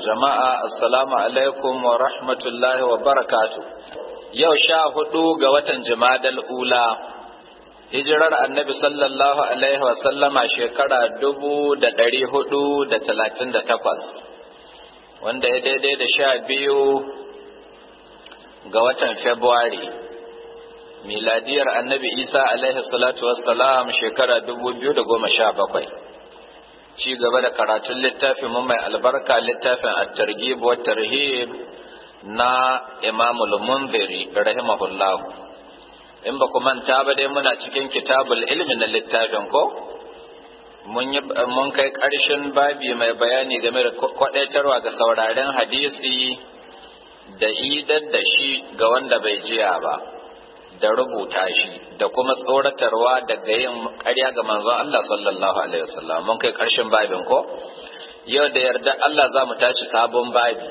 jama'a assalamu alaikum wa rahmatullahi wa barakatu yau sha hudu ga watan jimadal ula hijirar annabi sallallahu alaihi wa sallama shekara dubu da dari hudu da talatin da takwas wanda ya daidai da sha biyu ga watan februari miladiyar annabi isa alaihi salatu wassalam shekara dubu biyu da goma sha bakwai ci gaba da karatun littafin mu mai albarka littafin at-targhib wa tarhib na Imam al-Munziri rahimahullah in ba ku manta ba dai muna cikin kitabul ilmi na littafin ko mun yi mun kai karshen babi mai bayani game da kwadaitarwa ga sauraren hadisi da idar da shi ga wanda bai jiya ba da rubuta shi da kuma tsoratarwa daga yin ƙarya ga manzon Allah sallallahu alaihi wasallam mun kai ƙarshen babin ko yau da yarda Allah za mu tashi sabon babi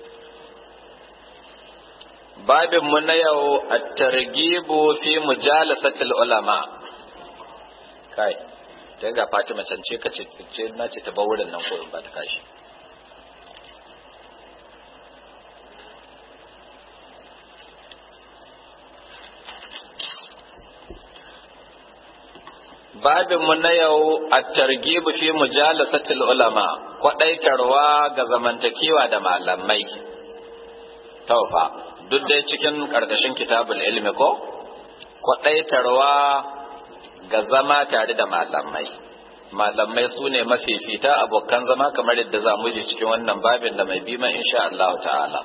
babin mu na yau at-targhibu fi mujalasatil ulama kai sai ga Fatima can ce ka ce na ce ta ba wurin nan ko in ba ta kashi babinmu na yau a targibu fi mujalasatil ulama kwaɗaitarwa ga zamantakewa da malamai taufa duk dai cikin ƙarƙashin kitabul ilmi ko kwaɗaitarwa ga zama tare da malamai malamai su ne mafifita abokan zama kamar yadda za mu ji cikin wannan babin da mai bima insha Allah ta'ala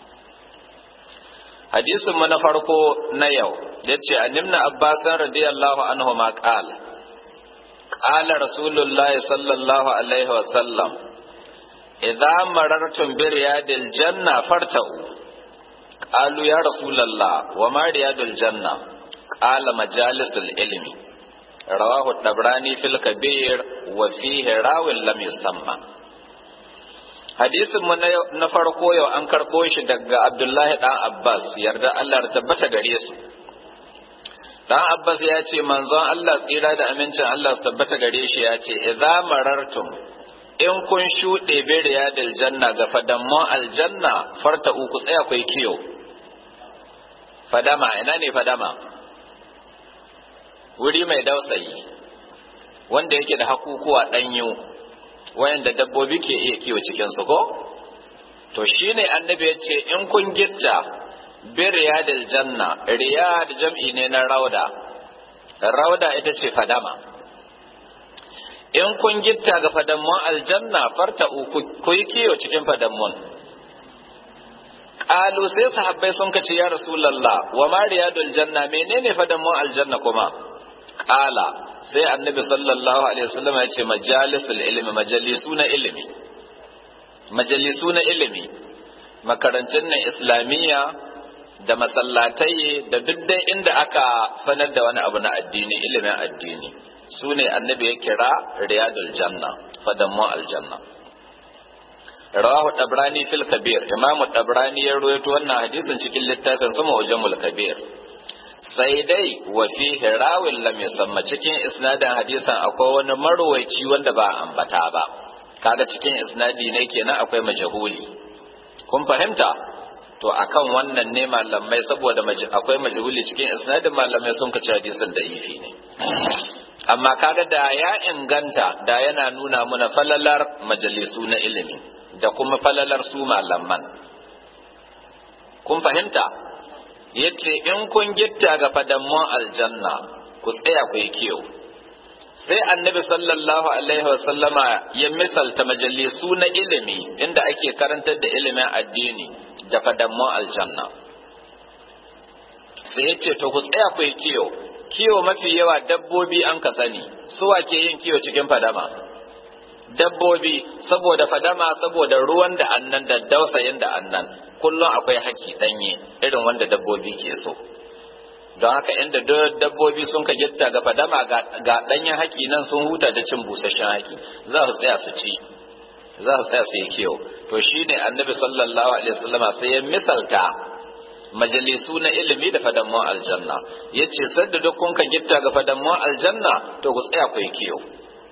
hadisin mu na farko na yau yace annabna abbasan radiyallahu anhu ma qala قال رسول الله صلى الله عليه وسلم إذا مررتم برياض الجنة فارتعوا قالوا يا رسول الله وما رياض الجنة قال مجالس العلم رواه الطبراني في الكبير وفيه راو لم يسمى hadisin mu na farko yau an karɓo shi daga Abdullahi dan Abbas yarda Allah ya tabbata gare su dan abbas ya ce manzon Allah tsira da amincin Allah su tabbata gare shi ya ce idza marartum in kun shuɗe bi riyadil janna ga fadamman aljanna farta uku tsaya kai kiyo fadama ina ne fadama wuri mai dausayi wanda yake da hakukuwa ɗanyu wayanda dabbobi ke iya kiwo cikin su ko to shine annabi ya ce in kun gitta bi riyadil janna riyad jam'i ne na rauda rauda ita ce fadama in kun gitta ga fadammun aljanna farta ku yi kiyo cikin fadammun qalu sai sahabbai sun kace ya rasulullah wa ma riyadul janna menene fadammun aljanna kuma qala sai annabi sallallahu alaihi wasallam ya ce majalisul ilmi majalisu na ilimi majalisu na ilimi makarancin nan islamiyya da masallatai da duk dai inda aka sanar da wani abu na addini ilimin addini su ne annabi ya kira riyadul janna fadammu aljanna rawahu dabrani fil kabir imamu dabrani ya rawaito wannan hadisin cikin littafin sama ujamul kabir sai dai wa fihi rawin lam yusamma cikin isnadin hadisan akwai wani marwaci wanda ba ambata ba kaga cikin isnadi ne kenan akwai majhuli kun fahimta to akan wannan ne malamai saboda akwai majhuli cikin isnadin malamai sun kace hadisin da ifi ne amma kaga da ya inganta da yana nuna muna falalar majalisu na ilimi da kuma falalar su malaman kun fahimta yace in kun gitta ga fadammun aljanna ku tsaya ku yi kiyo sai annabi sallallahu alaihi wasallama ya misalta majalisu na ilimi inda ake karantar da ilimin addini da fadammun aljanna sai ya ce to ku tsaya ku yi kiyo kiyo mafi yawa dabbobi an ka sani suwa ke yin kiyo cikin fadama dabbobi saboda fadama saboda ruwan da annan da dausayin da annan kullum akwai haki danye irin wanda dabbobi ke so don haka inda dabbobi sun ka gitta ga fadama ga danyen haki nan sun huta da cin busasshen haki za su tsaya su ci za su tsaya su yi kiyo to shine annabi sallallahu alaihi wasallama sai ya misalta majalisu na ilimi da fadammun aljanna yace sadda duk kun ka gitta ga fadammun aljanna to ku tsaya ku yi kiyo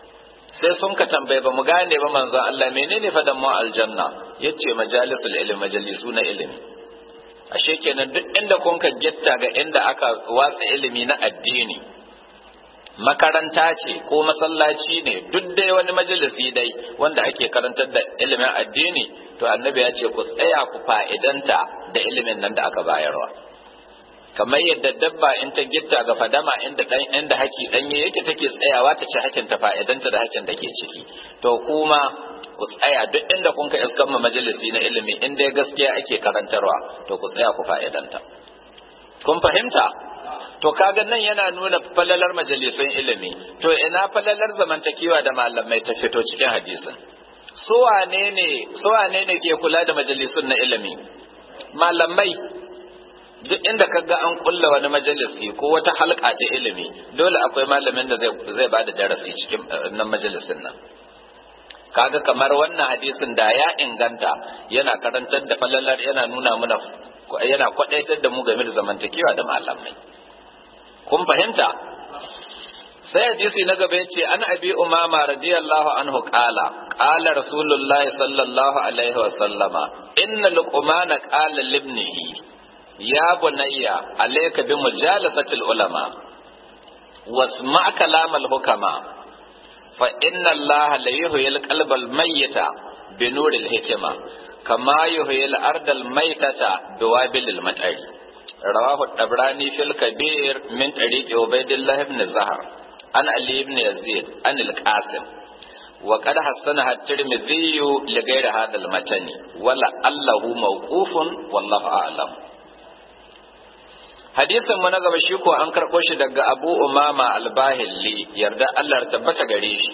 sai sun ka tambaye ba mu gane ba manzon Allah menene fadan mu aljanna yace majalisul ilmi majalisu na ilimi ashe kenan duk inda kun ka gitta ga inda aka watsa ilimi na addini makaranta ce ko masallaci ne duk dai wani majalisi dai wanda ake karantar da ilimin addini to annabi ya ce ku tsaya ku fa'idanta da ilimin nan da aka bayarwa kamar yadda dabba in ta gitta ga fadama inda dan inda haki danye yake take tsayawa ta ci hakin ta fa'idanta da hakin da ke ciki to kuma ku tsaya duk inda kun ka iskan ma majalisi na ilimi inda gaskiya ake karantarwa to ku tsaya ku fa'idanta kun fahimta to kaga nan yana nuna falalar majalisun ilimi to ina falalar zamantakewa da malamai ta fito cikin hadisin su wane ne su wane ne ke kula da majalisun na ilimi malamai duk inda kaga an kulla wani majalisi ko wata halka ta ilimi dole akwai malamin da zai zai bada darasi cikin nan majalisin nan kaga kamar wannan hadisin da ya inganta yana karantar da falalar yana nuna mana yana kwadaitar da mu game da zamantakewa da malamai kun fahimta sai hadisi na gaba yace an abi umama radiyallahu anhu qala qala rasulullahi sallallahu alaihi wa sallama inna luqmana qala libnihi ya bunayya alayka bi mujalasati ulama wasma kalam al hukama fa inna allaha la yuhyil qalba al mayyita bi nuril hikma kama yuhyil arda al maytata bi wabil al matari رواه الطبراني في الكبير من طريق عبيد الله بن زهر عن علي بن يزيد عن القاسم وقد حسنها الترمذي لغير هذا المتن ولعله موقوف والله اعلم hadisin mu na gaba shi ko an karɓo shi daga Abu Umama Al-Bahilli yarda Allah tabbata gare shi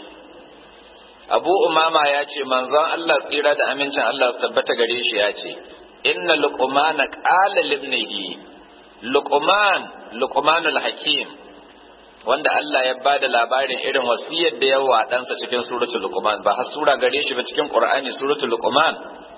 Abu Umama ya ce manzon Allah tsira da amincin Allah su tabbata gare shi ya ce inna luqmana qala libnihi luqman luqmanul hakim wanda Allah ya bada labarin irin wasiyar da yawa ɗansa cikin suratul luqman ba har sura gare shi ba cikin qur'ani suratul luqman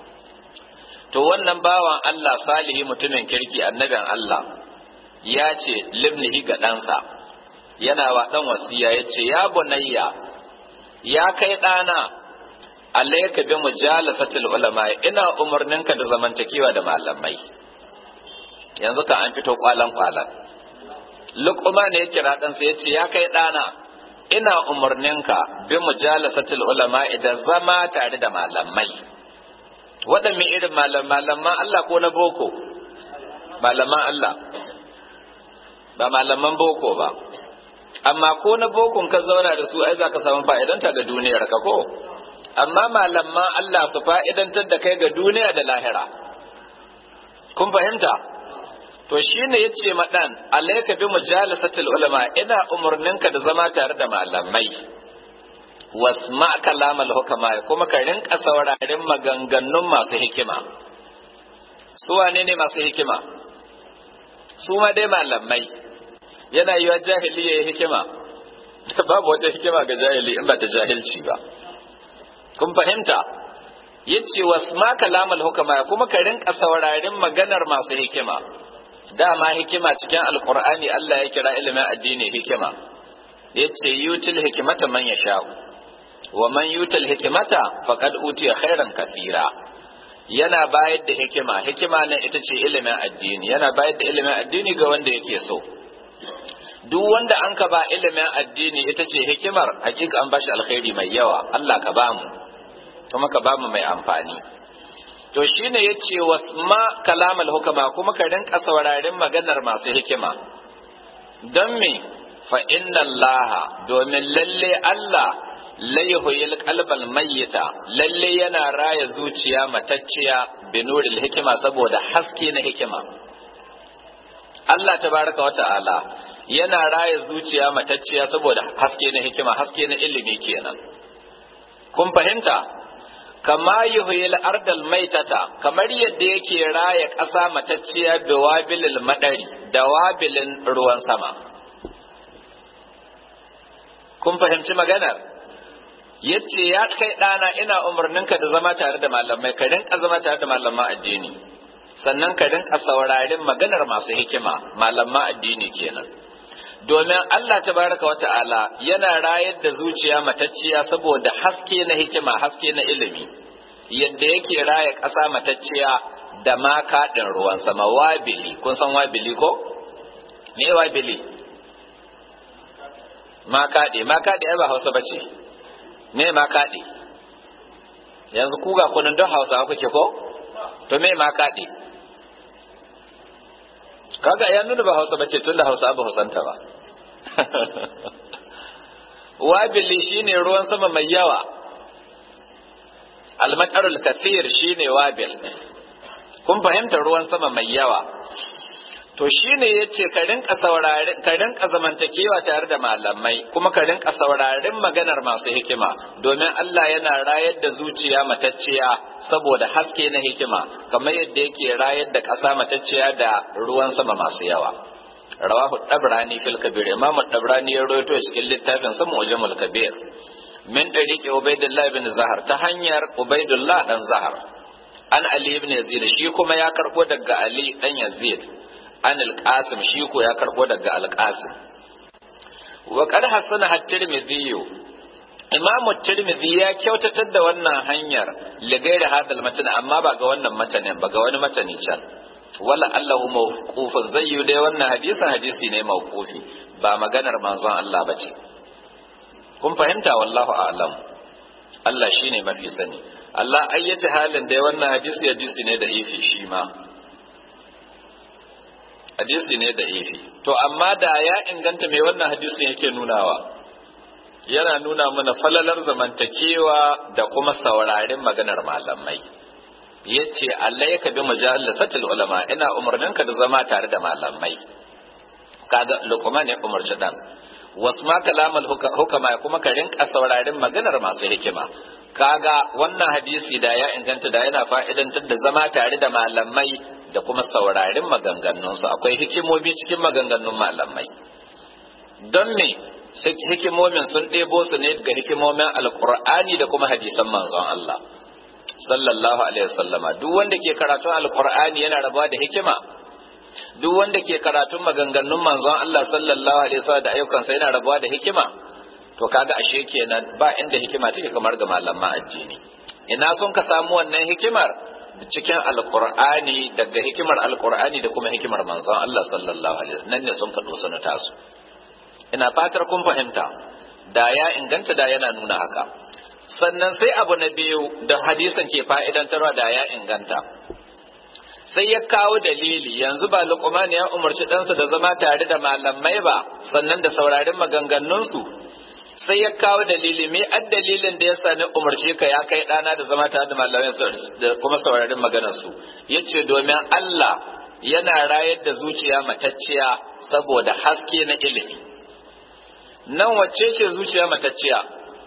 to wannan bawan Allah salihi mutumin kirki annabin Allah ya ce libnihi ga ɗansa yana wa ɗan wasiya ya ce ya bunayya ya kai ɗana alayka bi mujalasatil ulama ina umarninka da zamantakewa da malamai yanzu ka an fito kwalan kwalan luqma ne ya kira dan sai ya ce ya kai dana ina umarninka bi mujalasatil ulama idan zama tare da malamai waɗanne irin malaman Allah ko na boko malaman Allah ba malaman boko ba amma ko na bokon ka zauna da su ai za ka samu fa'idanta ga duniyar ka ko amma malaman Allah su fa'idantar da kai ga duniya da lahira. Kun fahimta? To shi ne ya ce maɗan, alaika bi mujalasatul ulama ina umarninka da zama tare da malamai. Wasma kalamal hukama kuma ka rinka saurarin maganganun masu hikima. Su wane ne masu hikima? Su ma dai malamai. Yana yi wa jahili ya yi hikima. Babu wata hikima ga jahili in ba ta jahilci ba. kun fahimta yace wasma kalamal hukama kuma ka rinka saurarin maganar masu hikima dama hikima cikin alqur'ani Allah ya kira ilimin addini hikima yace yutil hikmata man yasha'u wa man yutil hikmata faqad utiya khairan kathira yana bayar da hikima hikima nan ita ce ilimin addini yana bayar da ilimin addini ga wanda yake so duk wanda an ka ba ilimin addini ita ce hikimar hakika an bashi alkhairi mai yawa Allah ka bamu kuma ka bamu mai amfani to shine yace wasma kalamal hukama kuma ka rinka saurarin maganar masu hikima don me fa inna Allah domin lalle Allah la yuhyil qalbal mayyita lalle yana raya zuciya matacciya binuril hikima saboda haske na hikima Allah tabaraka wa ta'ala yana raya zuciya matacciya saboda haske na hikima haske na ilimi kenan kun fahimta kama yuhyil ardal maitata kamar yadda yake raya ƙasa matacciya da wabilil madari da wabilin ruwan sama kun fahimci maganar yace ya kai ɗana ina umarninka da zama tare da malamai ka rinka zama tare da malaman addini sannan ka rinka saurarin maganar masu hikima malaman addini kenan domin Allah tabaraka wata'ala yana rayar da zuciya matacciya saboda haske na hikima haske na ilimi yadda yake raya ƙasa matacciya da makaɗin ruwan sama wabili kun san wabili ko me wabili makaɗe makaɗe ai ba hausa bace me makaɗe yanzu kuga kunan don hausa kuke ko to me makaɗe kaga ya nuna ba hausa bace tunda hausa ba hausanta ba wabili shine ruwan sama mai yawa almatarul kathir shine wabil kun fahimta ruwan sama mai yawa to shine yace ka rinka saurare ka rinka zamantakewa tare da malamai kuma ka rinka saurarin maganar masu hikima domin Allah yana rayar da zuciya matacciya saboda haske na hikima kamar yadda yake rayar da ƙasa matacciya da ruwan sama masu yawa rawahu dabrani fil kabir imamu dabrani ya rawaito cikin littafin sa mu'jamul kabir min dariqi ubaidullah ibn zahar ta hanyar ubaidullah dan zahar an ali ibn yazid shi kuma ya karbo daga ali dan yazid an al-qasim shi ko ya karbo daga al-qasim wa qad hasana at-tirmidhi imamu tirmidhi ya kyautatar da wannan hanyar ligairi hadal matan amma ba ga wannan matanin ba ga wani matani can wala allahu mawqufun zai yi dai wannan hadisin hadisi ne mawqufi ba maganar manzon Allah bace kun fahimta wallahu a'lam Allah shine mafi sani Allah ayyace halin dai wannan hadisi hadisi ne da ifi shi ma hadisi ne da ifi to amma da ya inganta mai wannan hadisi yake nunawa yana nuna mana falalar zamantakewa da kuma saurarin maganar malamai yace Allah ya kabi mujallasatul ulama ina umarninka da zama tare da malamai kaga Luqman ya umarci dan wasma kalamal hukama kuma ka rinka saurarin maganar masu hikima kaga wannan hadisi da ya inganta da yana fa'idantar da zama tare da malamai da kuma saurarin maganganunsu akwai hikimomi cikin maganganun malamai don me hikimomin sun ɗebo su ne ga hikimomin alkur'ani da kuma hadisan manzon Allah sallallahu alaihi wasallama duk wanda ke karatun alkur'ani yana rabuwa da hikima duk wanda ke karatun maganganun manzon Allah sallallahu alaihi wasallam da ayyukansa yana rabuwa da hikima to kaga ashe kenan ba inda hikima take kamar ga malaman addini ina son ka samu wannan hikimar cikin alkur'ani daga hikimar alkur'ani da kuma hikimar manzon Allah sallallahu alaihi wasallam nan ne sun ka dosa na tasu ina fatar kun fahimta da ya inganta da yana nuna haka sannan sai abu na biyu da hadisan ke fa'idantarwa da ya inganta sai ya kawo dalili yanzu ba luqman ya umarci ɗansa da zama tare da malamai ba sannan da saurarin maganganunsu sai ya kawo dalili me ad dalilin da ya sani umarci ka ya kai ɗana da zama tare da malamai da kuma saurarin maganarsu yace domin Allah yana rayar da zuciya matacciya saboda haske na ilimi nan wacce ce zuciya matacciya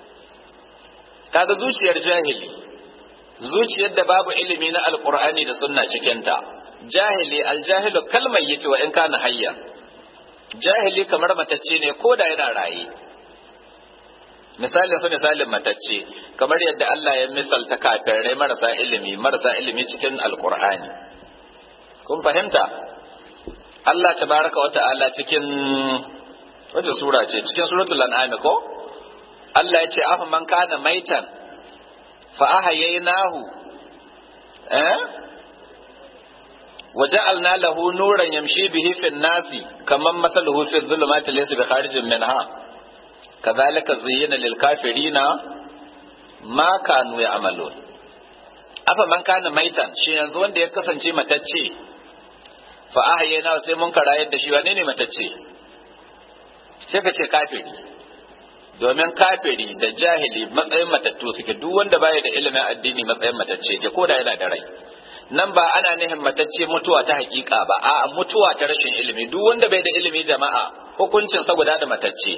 kaga zuciyar jahili zuciyar da babu ilimi na alkur'ani da sunna cikinta jahili aljahilu kalmar yace wa in kana hayya jahili kamar matacce ne ko da yana raye misalin su misalin matacce kamar yadda Allah ya misalta kafirai marasa ilimi marasa ilimi cikin alkur'ani kun fahimta Allah tabaraka wa ta'ala cikin wata sura ce cikin suratul an'am ko Allah ya ce afa man kana maitan fa ahyaynahu eh وجعلنا له نورا يمشي به في الناس كمن مثله في الظلمات ليس بخارج منها كذلك زين للكافرين ما كانوا يعملون afa man kana maitan shi yanzu wanda ya kasance matacce fa ahyayna sai mun karayar da shi wane ne matacce sai ka ce kafiri domin kafiri da jahili matsayin matattu suke duk wanda baya da ilimin addini matsayin matacce ke ko da yana da rai nan ba ana nihin matacce mutuwa ta hakika ba a mutuwa ta rashin ilimi duk wanda bai da ilimi jama'a hukuncin sa guda da matacce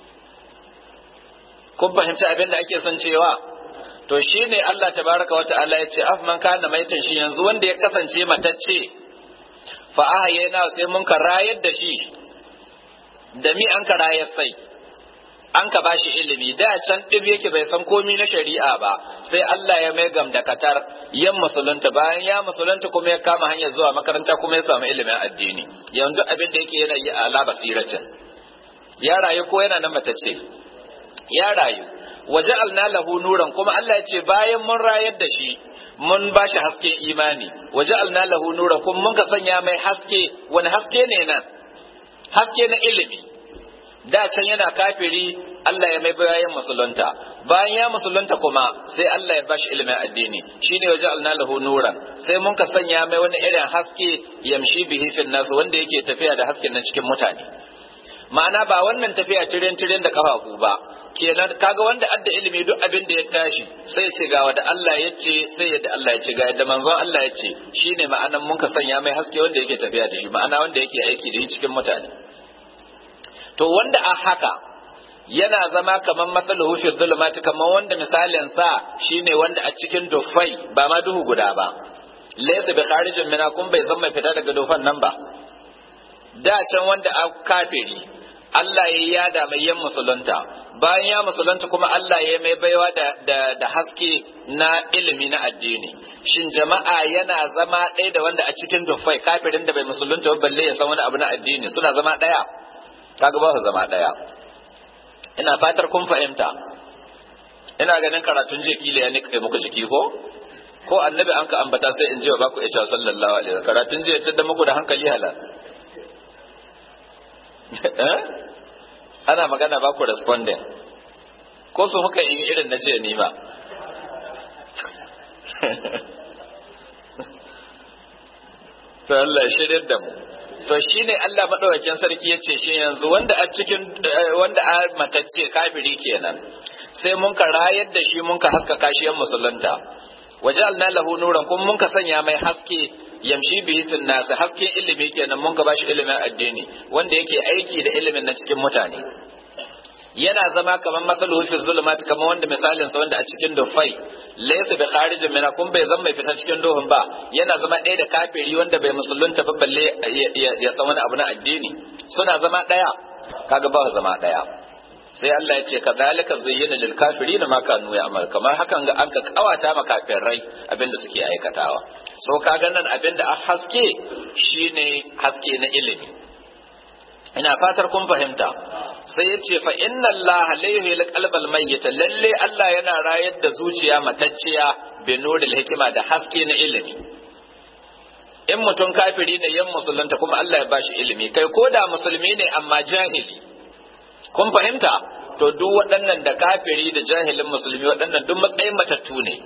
kun fahimci abin da ake son cewa to shine Allah tabaraka wa ta'ala ya ce af man kana maitan shi yanzu wanda ya kasance matacce fa ahyayna sai mun ka rayar da shi da mi an ka rayar sai an ka bashi ilimi da can ɗib yake bai san komi na shari'a ba sai Allah ya mai gamdakatar yan musulunta bayan ya musulunta kuma ya kama hanyar zuwa makaranta kuma ya samu ilimin addini yanzu abin da yake yana yi ala basiracin ya rayu ko yana nan matacce ya rayu waje lahu nuran kuma Allah ya ce bayan mun rayar da shi mun ba shi hasken imani waje lahu nuran kuma mun ka sanya mai haske wani haske ne nan haske na ilimi da can yana kafiri Allah ya mai bayan musulunta bayan ya musulunta kuma sai Allah ya bashi ilimin addini shine waje lahu nuran sai mun ka sanya mai wani irin haske yamshi bihi fil nas wanda yake tafiya da hasken nan cikin mutane ma'ana ba wannan tafiya tiren tiren da kafafu ba kenan kaga wanda adda ilimi duk abin da ya tashi sai ya ce ga wanda Allah ya ce sai yadda Allah ya ce ga yadda manzon Allah ya ce shine ma'anan mun ka sanya mai haske wanda yake tafiya da shi ma'ana wanda yake aiki da shi cikin mutane to wanda a haka yana zama kamar matsaluhu fi zulumati kamar wanda misalin sa shine wanda a cikin dufai ba ma duhu guda ba laysa bi kharijin mina kun bai zama fita daga dufan nan ba da can wanda a kafiri Allah ya yada mai yan musulunta bayan ya musulunta kuma Allah ya mai baiwa da, da, da haske na ilimi na addini shin jama'a yana zama ɗaya da wanda a cikin dufai kafirin da bai musulunta ba balle ya san wani abu na addini suna zama ɗaya kaga ba su zama ɗaya ina fatar kun fahimta ina ganin karatun jiya kila ya nika muku jiki ko ko annabi an ka ambata sai in ji ba ku ita sallallahu alaihi wasallam karatun jiya tunda muku da hankali halal ana magana ba ku responding ko su muka yi irin na ce ni ma to Allah ya shirya da mu to shine Allah madaukakin sarki yace shi yanzu wanda a cikin wanda a matacce kafiri kenan sai mun ka rayar da shi mun ka haskaka shi yan musulunta wajalna lahu nuran kuma mun ka sanya mai haske yamshi bihi fil nas haske ilimi kenan mun ka bashi ilimin addini wanda yake aiki da ilimin na cikin mutane yana zama kamar matsaluhu fi zulumat kamar wanda misalin sa wanda a cikin dufai laysa bi kharijin mina kun bai zama mai fita cikin duhun ba yana zama ɗaya da kafiri wanda bai musulunta ba balle ya san wani abu na addini suna zama ɗaya kaga ba zama ɗaya sai Allah ya ce kadhalika zuyyina lil kafirin ma kanu ya'mal kamar hakan ga an ka kawata ma kafirai abinda suke aikatawa so kaga nan abinda a haske shine haske na ilimi ina fatar kun fahimta sai ya ce fa inna Allah alaihi alqalbal mayyit lalle Allah yana rayar da zuciya matacciya bi nuril hikima da haske na ilimi in mutum kafiri ne yan musulunta kuma Allah ya bashi ilimi kai ko da musulmi ne amma jahili kun fahimta to duk waɗannan da kafiri da jahilin musulmi waɗannan duk matsayin matattu ne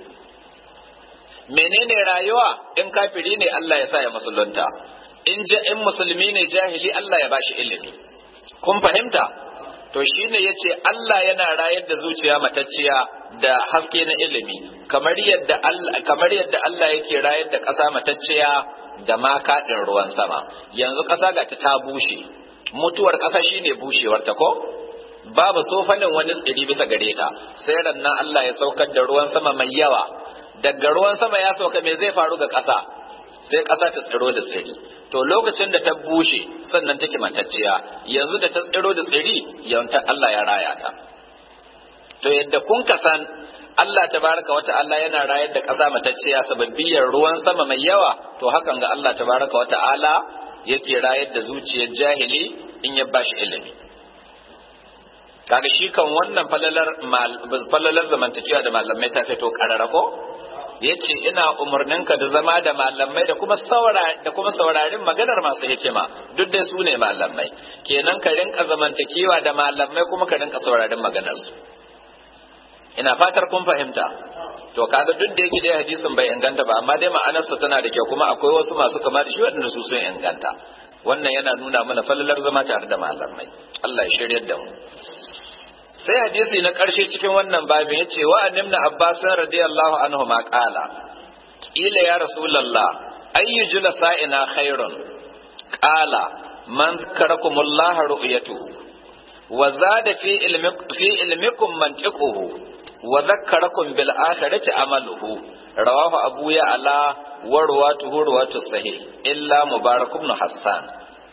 menene rayuwa in kafiri ne Allah ya sa ya musulunta in in musulmi ne jahili Allah ya bashi ilimi kun fahimta to shine yace Allah yana rayar da zuciya matacciya da haske na ilimi kamar yadda Allah kamar yadda Allah yake rayar da ƙasa matacciya da makaɗin ruwan sama yanzu ƙasa ga ta bushe mutuwar ƙasa shine bushewar ta ko babu sofanin wani tsiri bisa gare ta sai rannan Allah ya saukar da ruwan sama mai yawa daga ruwan sama ya sauka me zai faru ga ƙasa sai ƙasa ta tsiro da tsiri to lokacin da ta bushe sannan take matacciya yanzu da ta tsiro da tsiri yawanta Allah ya raya ta to yadda kun kasan Allah tabaraka wa ta'ala yana rayar da ƙasa matacciya sababbiyar ruwan sama mai yawa to hakan ga Allah tabaraka wa ta'ala yake rayar da zuciyar jahili in ya bashi ilimi kaga shi kan wannan falalar falalar zamantakewa da malamai ta fito karara ko yace ina umarninka da zama da malamai da kuma saura da kuma saurarin maganar masu hikima duk dai su ne malamai kenan ka rinka zamantakewa da malamai kuma ka rinka saurarin maganar su ina fatar kun fahimta to kaga duk da yake dai hadisin bai inganta ba amma dai ma'anarsa tana da kyau kuma akwai wasu masu kama da shi waɗanda su sun inganta wannan yana nuna mana falalar zama tare da malamai Allah ya shiryar da mu sai hadisi na ƙarshe cikin wannan babin ya ce wa annimna abbas radiyallahu anhu ma qala ila ya rasulullah ayyu julasa'ina khairun qala man karakumullah ru'yatu wa zada fi ilmi fi ilmikum mantiquhu wa dhakkarakum bil akhirati amaluhu rawahu abu ya ala wa ruwatuhu ruwatu sahih illa mubarak ibn hassan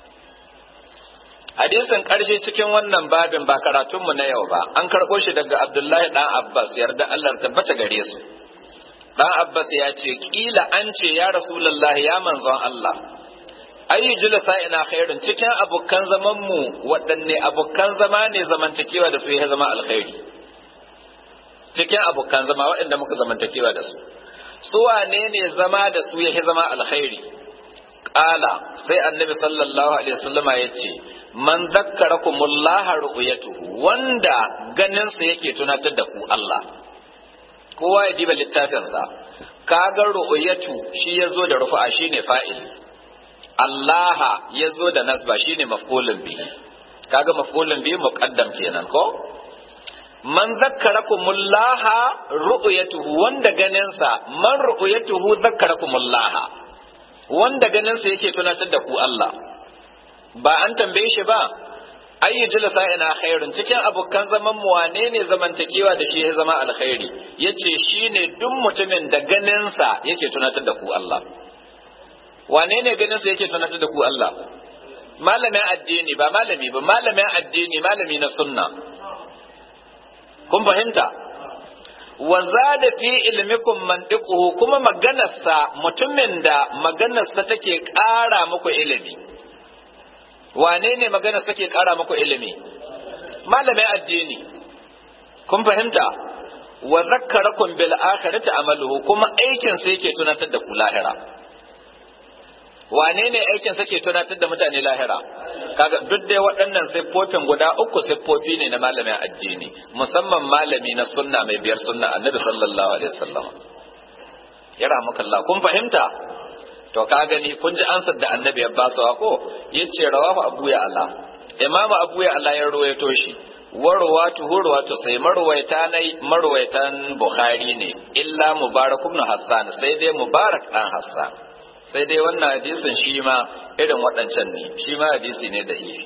hadisin ƙarshe cikin wannan babin ba karatunmu na yau ba an karɓo shi daga abdullahi ɗan abbas yarda allah tabbata gare su ɗan abbas ya ce ƙila an ce ya rasulullah ya manzon allah ayyu julasa ina khairun cikin abokan zaman mu waɗanne abokan zama ne zamantakewa da su ya zama alkhairi cikin abokan zama waɗanda muka zamantakewa da su su wane ne zama da su ya zama alkhairi qala sai annabi sallallahu alaihi wasallama yace man zakkarakumullah ru'yatuhu wanda ganin sa yake tunatar da ku Allah kowa ya diba littafin sa kaga ru'yatu shi yazo da rufa shine fa'il Allah yazo da nasba shine maf'ulun bihi kaga maf'ulun bihi muqaddam kenan ko man zakkarakumullah ru'yatuhu wanda ganin sa man ru'yatuhu zakkarakumullah wanda ganin sa yake tunatar da ku Allah ba an tambaye shi ba ayyu jalasa ina khairun cikin abokan zaman mu wane ne zamantakewa da shi ya zama alkhairi yace shine duk mutumin da ganin sa yake tunatar da ku Allah wane ne ganin sa yake tunatar da ku Allah malamin addini ba malami ba malamin addini malami na sunna kun fahimta wa zada fi ilmikum mantiquhu kuma maganarsa mutumin da maganarsa take ƙara muku ilimi wane ne magana suke kara muku ilimi malamin addini kun fahimta wa zakkarakum bil akhirati amaluhu kuma aikin sa yake tunatar da ku lahira wane ne aikin sa ke tunatar da mutane lahira kaga duk dai waɗannan siffofin guda uku siffofi ne na malamin addini musamman malami na sunna mai biyar sunna annabi sallallahu alaihi wasallam ya rahmukallah kun fahimta to ka gani kun ji ansar da annabi ya ba su ko yace rawahu abu ya Allah imamu abu ya Allah ya ruwaito shi warwatu hurwatu sai marwaita nai marwaitan bukhari ne illa mubarak ibn hassan sai dai mubarak dan hassan sai dai wannan hadisin shi ma irin waɗancan ne shi ma hadisi ne da ifi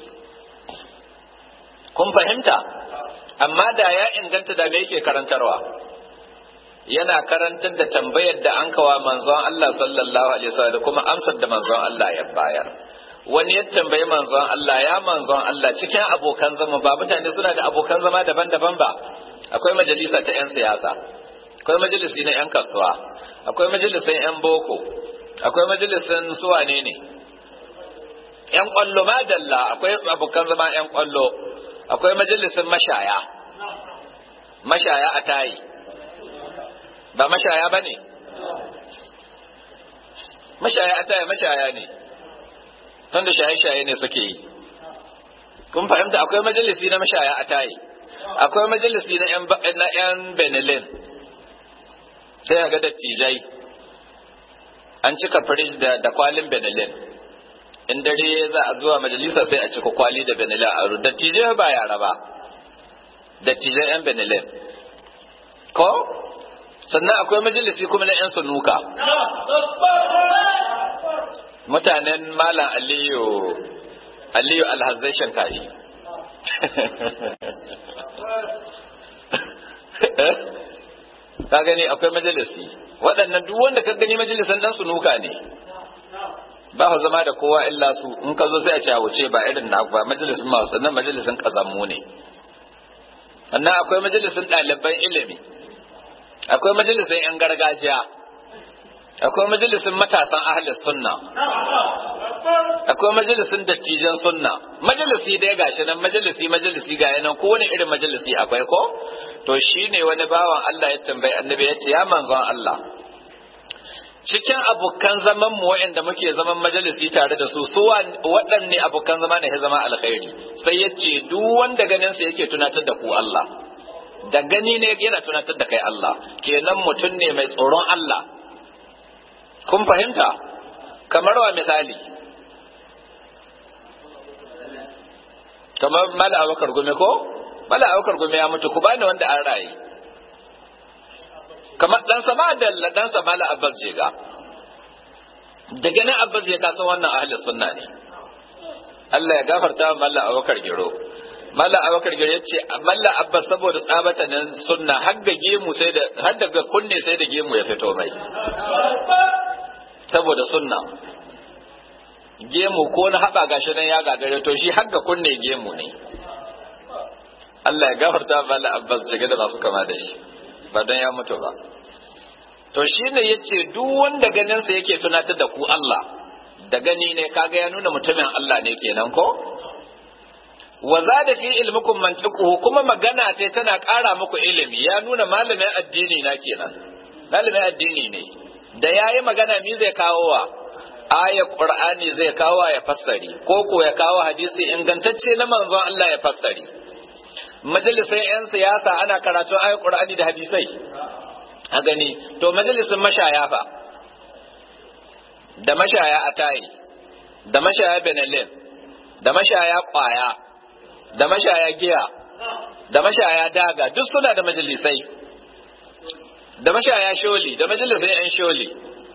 kun fahimta amma da ya inganta da me yake karantarwa yana karantar da tambayar da an kawa manzon Allah sallallahu alaihi wasallam da kuma amsar da manzon Allah ya bayar wani ya tambayi manzon Allah ya manzon Allah cikin abokan zama ba mutane suna da abokan zama daban-daban ba akwai majalisa ta 'yan siyasa akwai majalisi na 'yan kasuwa akwai majalisin 'yan boko akwai majalisin suwane ne 'yan kwallo madalla akwai abokan zama 'yan kwallo akwai majalisin mashaya mashaya a tayi ba mashaya ba ne mashaya a taya mashaya ne tunda shaye-shaye ne suke yi kun fahimta akwai majalisi na mashaya a tayi akwai majalisi na 'yan benelin sai ga dattijai an cika firish da kwalin benelin in dare za a zuwa majalisa sai a cika kwali da benelin a ru dattijai ba yara ba dattijai 'yan benelin ko sannan akwai majalisi kuma na 'yan sunuka mutanen malam aliyu aliyu alhazai shankari ka gani akwai majalisi waɗannan duk wanda ka gani majalisan dan sunuka ne ba ku zama da kowa illa su in ka zo sai a ce a wuce ba irin na ba majalisin masu sannan majalisin kazammu ne sannan akwai majalisin ɗaliban ilimi akwai majalisin 'yan gargajiya akwai majalisin matasan ahalis sunna akwai majalisin dattijan sunna majalisi dai gashi nan majalisi majalisi ga yanan ko wani irin majalisi akwai ko to shine wani bawan Allah ya tambayi annabi ya ce ya manzon Allah cikin abokan zaman mu waɗanda muke zaman majalisi tare da su su waɗanne abokan zama ne ya zama alkhairi sai ya ce duk wanda ganin sa yake tunatar da ku Allah da gani ne yana tunatar da kai Allah kenan mutum ne mai tsoron Allah kun fahimta kamar wa misali kamar mala abakar gume ko mala abakar gume ya mutu ku bani wanda an raye kamar dan sama da dan sama mala abbas jega da ganin abbas jega san wannan ahli sunna ne Allah ya gafarta wa mala abakar giro mala abakar giro yace mala abbas saboda tsabata nan sunna har ga gemu sai da har daga kunne sai da gemu ya fito mai saboda sunna gemu ko na haɓa gashi nan ya gagare to shi har ga kunne gemu ne Allah ya gafarta mala abbas jega da masu kama da shi ba don ya mutu ba to shi ne ya ce duk wanda ganinsa yake tunatar da ku Allah da gani ne kaga ya nuna mutumin Allah ne kenan ko wa zada fi ilmukum mantiquhu kuma magana ce tana ƙara muku ilimi ya nuna malamin addini na kenan malamin addini ne da yayi magana mi zai kawo wa aya qur'ani zai kawo ya fassari ko ko ya kawo hadisi ingantacce na manzon Allah ya fassari majalisar yan siyasa ana karatun ayat qur'ani da hadisai a gani to majalisin mashaya fa da mashaya atayi da mashaya benelin da mashaya kwaya da mashaya giya da mashaya daga duk suna da majalisai da mashaya sholi da majalisai yan sholi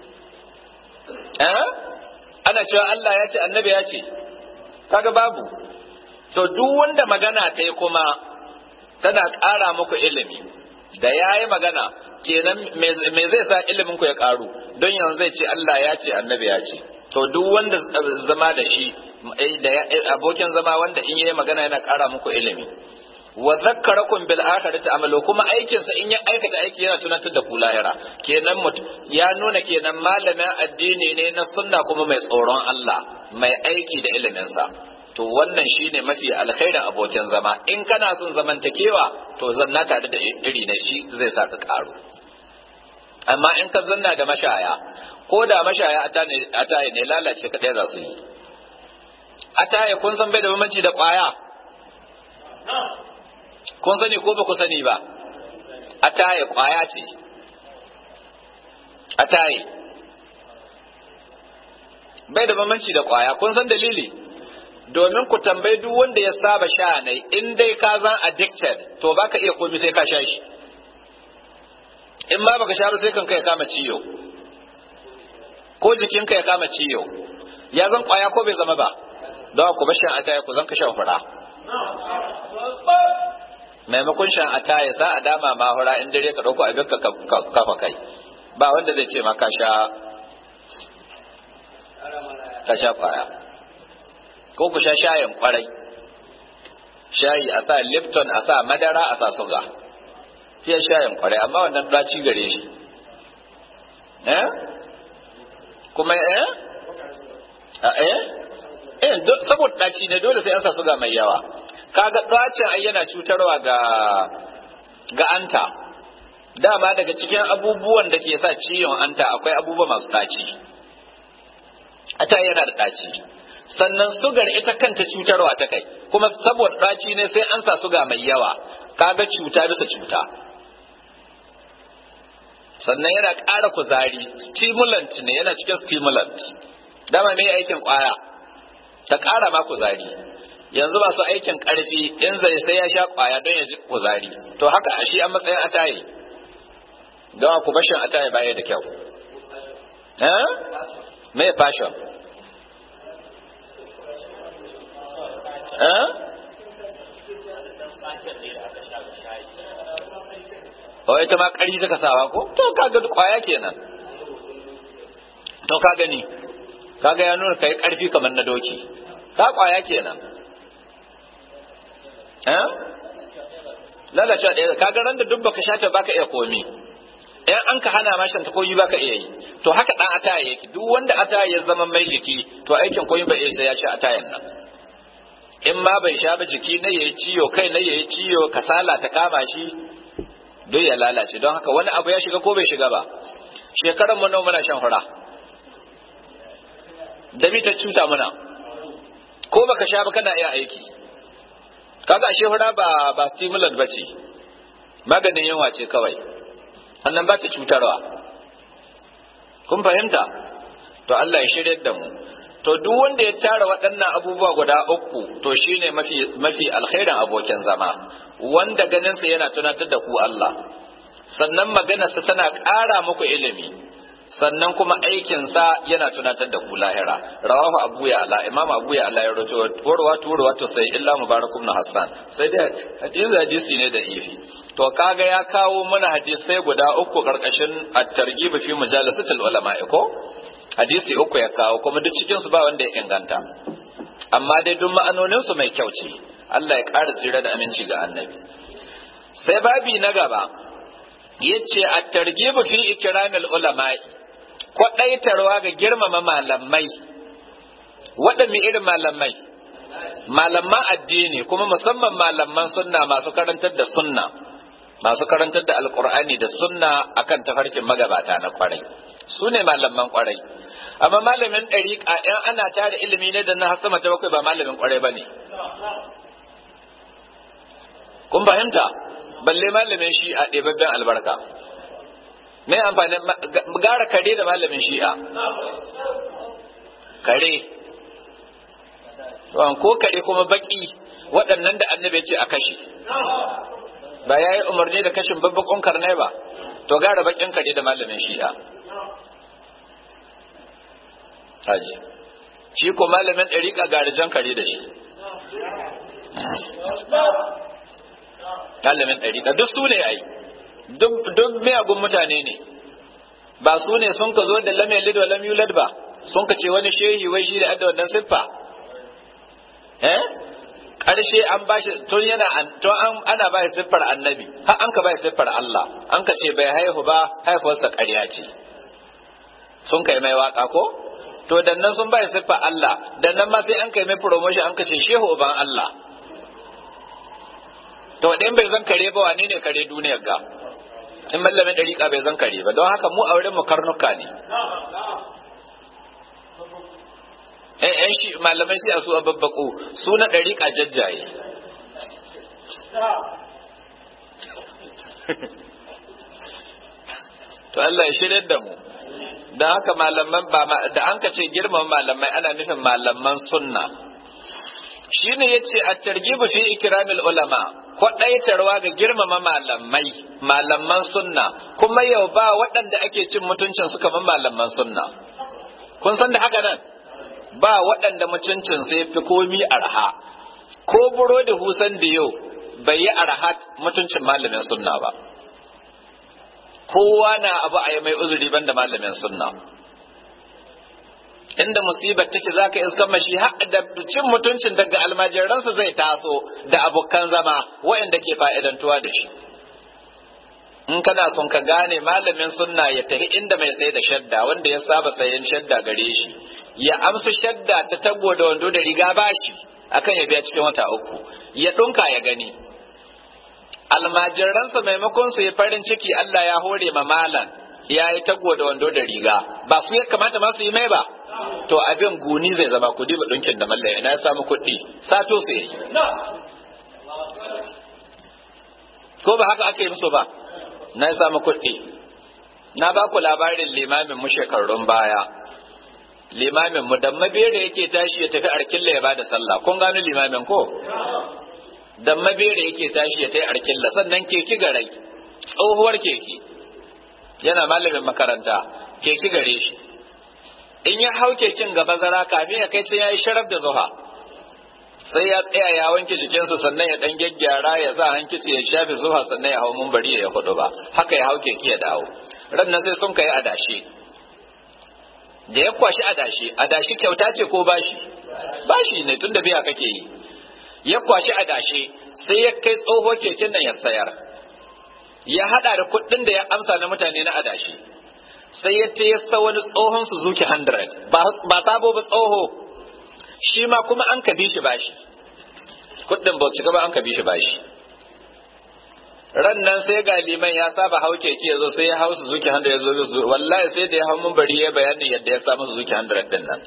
eh ana cewa Allah ya ce annabi ya ce kaga babu to duk wanda magana ta yi kuma tana ƙara muku ilimi da ya yi magana kenan me zai sa ilimin ku ya ƙaru don yanzu zai ce Allah ya ce annabi ya ce to duk wanda zama da shi da abokin zama wanda in yi magana yana ƙara muku ilimi wa zakkarakum bil akhirati amalu kuma aikin sa in ya aikata aiki yana tunatar da ku lahira kenan ya nuna kenan malamin addini ne na sunna kuma mai tsoron Allah mai aiki da ilimin sa to wannan shine mafi alkhairin abokin zama in kana son zamantakewa to zanna tare da iri na shi zai sa ka karu amma in ka zanna da mashaya ko da mashaya ataye ne lalace kadai za su yi ataye kun san bai da bambanci da kwaya kun sani ko ba ku sani ba ataye kwaya ce ataye bai da bambanci da kwaya kun san dalili domin ku tambayi duk wanda ya saba sha ne in dai ka zan addicted to baka iya komi sai ka sha shi in ma baka sha ba sai kanka ya kama ciyo ko jikinka ya kama ciyo ya zan kwaya ko bai zama ba don ku bashin ataya ku zan ka shan fura maimakon shan ataya sa a dama ma hura in dare ka dauko abin ka kafa kai ba wanda zai ce ma ka sha ka sha kwaya ko ku sha shayin kwarai shayi a sa lipton a sa madara a sa suga fiye shayin kwarai amma wannan ɗaci gare shi eh kuma eh a eh eh saboda ɗaci ne dole sai an sa suga mai yawa kaga ɗacin ai yana cutarwa ga ga anta dama daga cikin abubuwan da ke sa ciwon anta akwai abubuwa masu ɗaci ata yana da ɗaci sannan sugar ita kanta cutarwa ta kai kuma saboda ɗaci ne sai an sa suga mai yawa kaga cuta bisa cuta sannan yana ƙara kuzari stimulant ne yana cikin stimulant dama me aikin ƙwaya ta ƙara ma kuzari yanzu masu aikin ƙarfi in zai sai ya sha ƙwaya don ya ji kuzari to haka a shi an matsayin ataye don ku bashin ataye baya da kyau eh me fashion eh o ita ma ƙari ta sawa ko to kaga kwaya kenan to ka gani kaga ya nuna kai ƙarfi kamar na doki ka kwaya kenan eh lalacewa ɗaya kaga ran da duk baka shata baka iya komi in an ka hana ma shanta koyi baka iya yi to haka dan ataya yake duk wanda ataya ya zama mai jiki to aikin koyi ba iya sai ya ci atayan nan in ma bai sha ba jiki na yayi ciyo kai na yayi ciyo kasala ta kama shi duk ya lalace don haka wani abu ya shiga ko bai shiga ba shekaran mu nawa muna shan hura da mi ta cuta muna ko baka sha ba kana iya aiki kaga ashe hura ba ba stimulant bace maganin yunwa ce kawai annan ba ta cutarwa kun fahimta to Allah ya shirye da mu to duk wanda ya tara waɗannan abubuwa guda uku to shine mafi mafi alkhairin abokin zama wanda ganinsa yana tunatar da ku Allah sannan maganarsa tana ƙara muku ilimi sannan kuma aikinsa yana tunatar da ku lahira rawahu abu ya ala imam abu ya ala ya rawaito warwa turwa to sai illa mubarakum na hassan sai dai hadisi hadisi ne da ifi to kaga ya kawo mana hadisai guda uku karkashin at-targhib fi majalisatil ulama ko hadisi uku ya kawo kuma duk cikin su ba wanda ya inganta amma dai duk ma'anonin su mai kyau ce Allah ya ƙara tsira da aminci ga annabi sai babi na gaba yace at-targhib fi ikramil ulama'i kwaɗaitarwa ga girmama malamai waɗanne irin malamai malaman addini kuma musamman malaman sunna masu karantar da sunna masu karantar da alkur'ani da sunna akan tafarkin magabata na kwarai su ne malaman kwarai amma malamin ɗariƙa in ana tare ilimi ne da na sama ta bakwai ba malamin kwarai ba ne kun fahimta balle malamin shi'a ɗebabben albarka me amfani gara kare da malamin shi'a kare ko kare kuma baki waɗannan da annabi ce a kashe ba ya yi umarni da kashin babbakon karnai ba to gara bakin kare da malamin shi'a haji shi ko malamin ɗariƙa garijan kare da shi malamin ɗariƙa duk su ne ai duk miyagun mutane ne ba su ne sun ka zo da lam yalid wa lam yulad ba sun ka ce wani shehi wai shi da adda wannan siffa eh karshe an bashi tun yana tun an ana ba shi siffar annabi har an ka ba shi siffar Allah an ka ce bai haihu ba haifuwarsa ƙarya ce sun kai mai waka ko to dan nan sun ba shi siffar Allah dan nan ma sai an kai mai promotion an ka ce shehu uban Allah to dan bai zan kare ba wane ne kare duniyar ga in mallamin dariƙa bai zan kare ba don haka mu auren mu karnuka ne ‘yan shi malamai sai a su a babbaƙo su na ɗariƙa jajjaye to Allah ya shirya da mu da haka malaman ba da an ka ce girman malamai ana nufin malaman sunna shine yace at-targhib fi ikramil ulama kwaɗaitarwa ga girmama malamai malaman sunna kuma yau ba waɗanda ake cin mutuncin su kamar malaman sunna kun san da haka nan ba waɗanda mutuncin sai fi komi arha ko burodi husan da yau bai yi arha mutuncin malamin sunna ba kowa na abu a yi mai uzuri banda malamin sunna inda musibar take za ka iska mashi da cin mutuncin daga almajiransa zai taso da abokan zama waɗanda ke fa'idantuwa da shi in kana son ka gane malamin sunna ya tafi inda mai sai da shadda wanda ya saba sayan shadda gare shi ya amsa shadda ta tago da wando da riga bashi akan ya biya cikin wata uku ya ɗunka ya gani almajiransa maimakon su yi farin ciki Allah ya hore ma malan ya yi tago da wando da riga ba su ya kamata masu yi mai ba to abin guni zai zama kudi ba ɗunkin da mallan ina ya samu kuɗi sato su yi ko ba haka aka yi musu ba na ya samu kuɗi na ba ku labarin limamin mu shekarun baya limamin mu dan mabere yake tashi ya tafi arkilla ya bada sallah kun gano limamin ko dan mabere yake tashi ya tafi arkilla sannan keki garai tsohuwar keke yana malamin makaranta keki gare shi in ya hau keken gaba zara kame ya kai sai ya yi sharaf da zuha sai ya tsaya ya wanke jikinsa sannan ya dan gyaggyara ya sa hankici ya shafe zuha sannan ya hau mumbari ya hudu ba haka ya hau keke ya dawo ran nan sai sun kai adashi da ya kwashi adashi adashi kyauta ce ko bashi bashi ne tun da biya kake yi ya kwashi adashi sai ya kai tsoho keken nan ya sayar ya hada da kuɗin da ya amsa na mutane na adashi sai ya ta yasa wani tsohon Suzuki 100 ba sabo ba tsoho shi ma kuma an ka bi shi bashi kuɗin ba ci gaba an ka bi shi bashi ran nan sai ga liman ya saba hau keke ya zo sai ya hau Suzuki 100 ya zo wallahi sai da ya hau mun bari ya bayani yadda ya samu Suzuki 100 din nan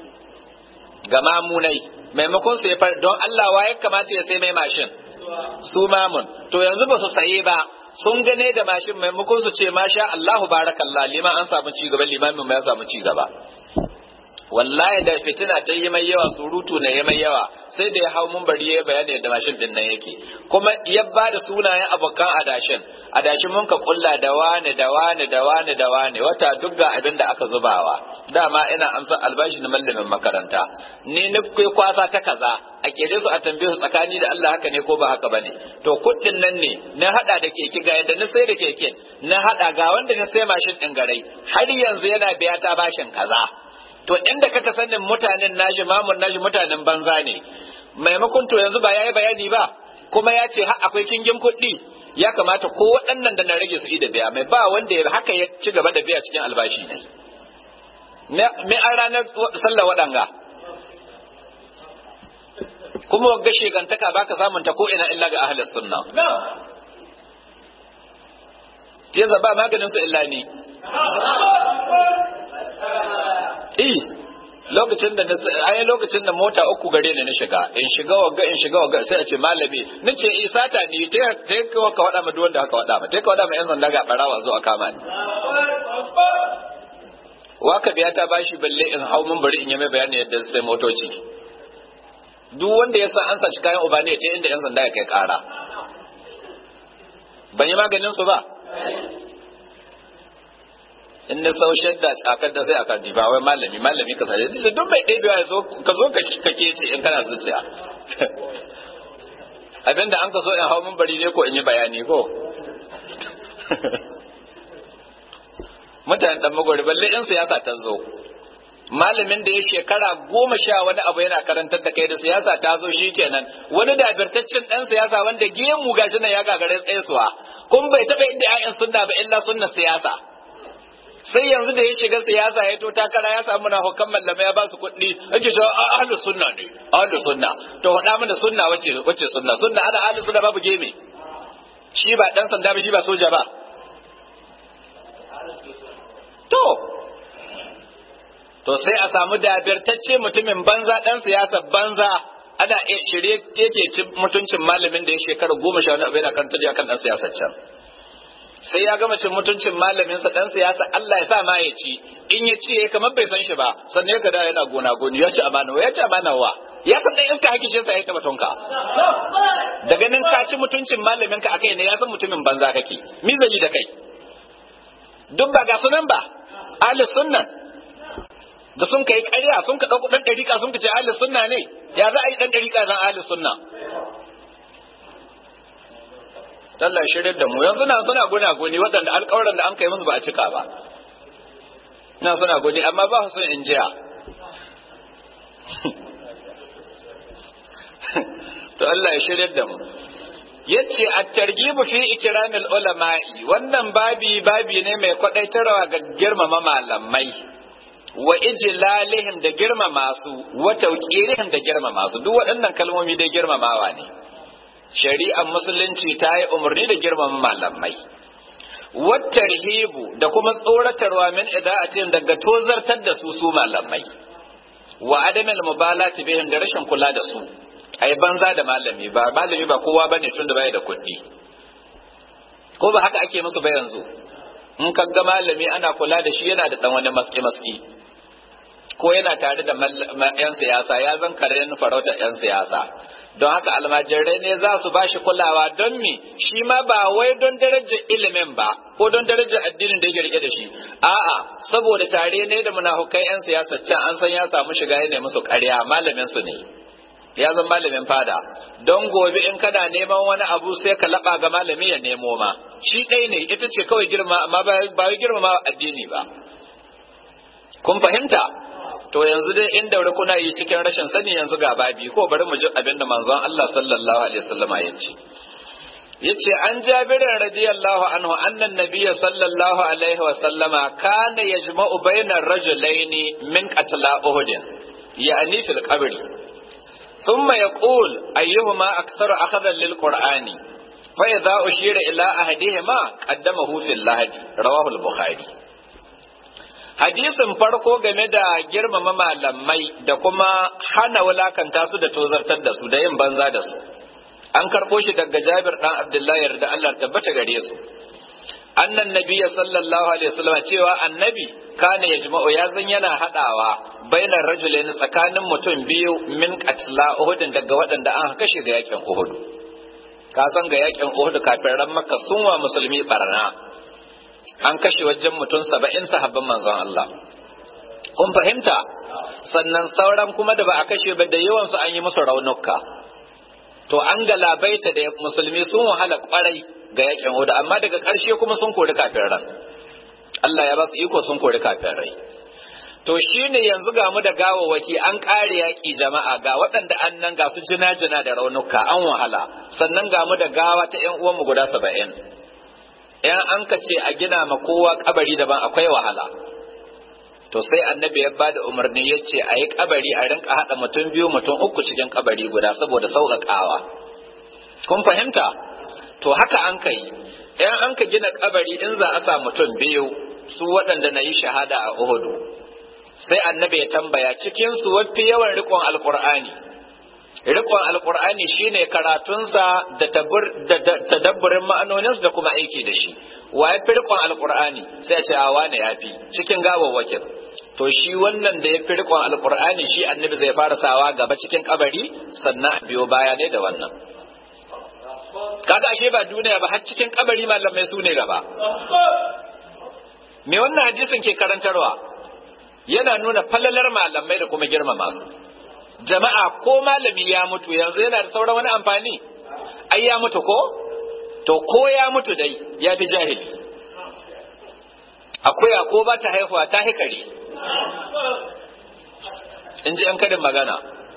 ga mamunai maimakon su ya far don Allah wa ya kamata ya sai mai mashin su mamun to yanzu ba su saye ba sun gane da mashin maimakon su ce masha Allahu barakallah liman an samu ci gaba limamin ya samu ci gaba wallahi da fitina ta yi mai yawa surutu na yi mai yawa sai da ya hau mun bari ya bayani da mashin din nan yake kuma ya ba da sunayen abokan adashin adashin mun ka kulla da wani da wani da wani da wani wata duk ga abin da aka zubawa dama ina amsa albashi na mallamin makaranta ni na kai kwasa ta kaza a kere su a tambaye su tsakani da Allah haka ne ko ba haka bane to kuɗin nan ne na hada da keke ga yadda na sai da keken na hada ga wanda na sai mashin din garai har yanzu yana biya ta bashin kaza to inda kaka sanin mutanen naji mamun naji mutanen banza ne maimakon to yanzu ba yayi bayani ba kuma ya ce akwai kingin kuɗi ya kamata ko waɗannan da na rage su da biya mai ba wanda ya haka ya ci gaba da biya cikin albashi ne me an ranar sallah waɗanga kuma wagga shegantaka baka samun ta ko ina illa ga ahlus sunna Teza ba maganin su illa ni. Eh, lokacin da ai lokacin da mota uku gare ni na shiga in shiga wagga in shiga wagga sai a ce malami nace eh sata ni ta ta ka ka wada ma duk wanda aka wada ma ta ka wada ma yan sanda ga barawa zo a kama ni waka biya ta bashi balle in hau mun bari in yi mai bayani yadda sai motoci duk wanda ya san an saci kayan uba ne ta inda yan sanda ya kai kara ban yi maganin su ba in na sau shadda tsakar da sai a kan ba wai malami malami ka sare sai duk mai ɗebewa ya zo ka zo ka kake ce in kana zuciya abinda an ka so in hau mun bari ne ko in yi bayani ko mutane dan magwari balle in siyasa ta zo malamin da ya shekara goma sha wani abu yana karantar da kai da siyasa ta zo shi kenan wani dabirtaccen dan siyasa wanda gemu gashi nan ya gagare tsayesuwa kun bai taɓa inda 'ya'yan sunna ba illa sunna siyasa sai yanzu da ya shiga siyasa ya to takara ya samu na hukan mallama ya ba su kuɗi ake cewa ahlu sunna ne ahlu sunna to faɗa mana sunna wace wace sunna sunna ana ahlu sunna babu geme shi ba dan sanda ba shi ba soja ba to to sai a samu dabirtacce mutumin banza dan siyasa banza ana shirye yake ci mutuncin malamin da ya shekara goma sha wani abu yana kan tafiya kan dan siyasar can sai ya gama cin mutuncin malaminsa dan siyasa Allah ya sa ma ya ci in ya ci kamar bai san shi ba sannan ya gada yana gona goni ya ci amana ya ci amana wa ya san dan iska hakishin sa ya taba tonka da ganin ka ci mutuncin malaminka akai ne ya san mutumin banza kake mi zai yi da kai duk ba ga sunan ba ahli sunnan da sun kai ƙarya sun ka dauko dan dariƙa sun ka ce ahli sunna ne ya za a yi dan dariƙa zan ahli sunna Allah shirin da mu yanzu na suna guna guni waɗanda alƙawarin da an kai musu ba a cika ba na suna guni amma ba su in jiya to Allah ya shirin da mu yace at-targhibu fi ikramil ulama'i wannan babi babi ne mai kwadaitarwa ga girmama malamai wa ijlalihim da girmama su wa tawqirihim da girmama su duk waɗannan kalmomi dai girmamawa ne shari'ar musulunci ta yi umarni da girmama malamai wattarhibu da kuma tsoratarwa min ida'atin daga tozartar da su su malamai wa adamil mubalati bihim da rashin kula da su ai banza da malami ba malami ba kowa bane tun da bai da kuɗi ko ba haka ake musu ba yanzu in ka ga malami ana kula da shi yana da dan wani maski maski ko yana tare da yan siyasa ya zan karen farauta yan siyasa don haka almajirai ne za su ba shi kulawa don mi shi ma ba wai don darajar ilimin ba ko don darajar addinin da yake rike da shi a'a saboda tare ne da munafukai yan siyasa can an san ya samu shiga ya musu ƙarya malamin su ne ya zan malamin fada don gobe in kana neman wani abu sai ka laba ga malami ya nemo ma shi ɗai ne ita ce kawai girma amma ba wai girma addini ba kun fahimta to yanzu dai inda wuri kuna yi cikin rashin sani yanzu ga babi ko bari mu ji abin da manzon Allah sallallahu alaihi wasallama ya ce yace an jabirin radiyallahu anhu annan nabiyya sallallahu alaihi wasallama kana yajma'u bainar rajulaini min qatla uhud ya'ni fil qabri thumma yaqul ayyuhuma aktharu akhadan lil qur'ani fa idza ushira ila ahadihima qaddamahu fil lahadi rawahu al-bukhari hadisin farko game da girmama malamai da kuma hana wulakanta su da tozartar da su da yin banza da su an karɓo shi daga jabir ɗan abdullahi da Allah tabbata gare su annan nabiya sallallahu alaihi wasallam cewa annabi kana yajma'u ya zan yana hadawa bainar rajulain tsakanin mutum biyu min qatla uhud daga waɗanda an kashe ga yakin uhud ka san ga yakin uhud kafin ran makka sun wa musulmi barna an kashe wajen mutum saba'in sahabban manzon Allah. Kun fahimta? Sannan sauran kuma da ba a kashe ba da yawansu an yi musu raunuka. To an galabaita da musulmi sun wahala kwarai ga yakin hudu amma daga ƙarshe kuma sun kori kafin ran. Allah ya ba su iko sun kori kafin rai. To shi ne yanzu ga mu da gawawaki an ƙare yaƙi jama'a ga waɗanda an nan ga su jina-jina da raunuka an wahala sannan ga mu da gawa ta 'yan uwanmu guda saba'in. in an ka ce a gina ma kowa kabari daban akwai wahala to sai annabi ya ba da umarni ya ce a yi kabari a rinka haɗa mutum biyu mutum uku cikin kabari guda saboda sauƙaƙawa kun fahimta to haka an ka yi in an ka gina kabari in za a sa mutum biyu su waɗanda na yi shahada a uhudu sai annabi ya tambaya cikin su wafi yawan riƙon alƙur'ani riƙon alƙur'ani shine karatunsa da tadabburin ma'anoninsa da kuma aiki da shi wa ya fi riƙon alƙur'ani sai a ce a wane ya fi cikin gawawwakin to shi wannan da ya fi riƙon alƙur'ani shi annabi zai fara sawa gaba cikin kabari sannan a biyo baya ne da wannan kaga ashe ba duniya ba har cikin kabari malamai su ne gaba me wannan hadisin ke karantarwa yana nuna falalar malamai da kuma girmama su jama'a ko malami ya mutu yanzu yana da sauran wani amfani ai ya mutu ko to ko ya mutu dai ya fi jahili akwai ko ba ta haihuwa ta hikari in ji an kadin magana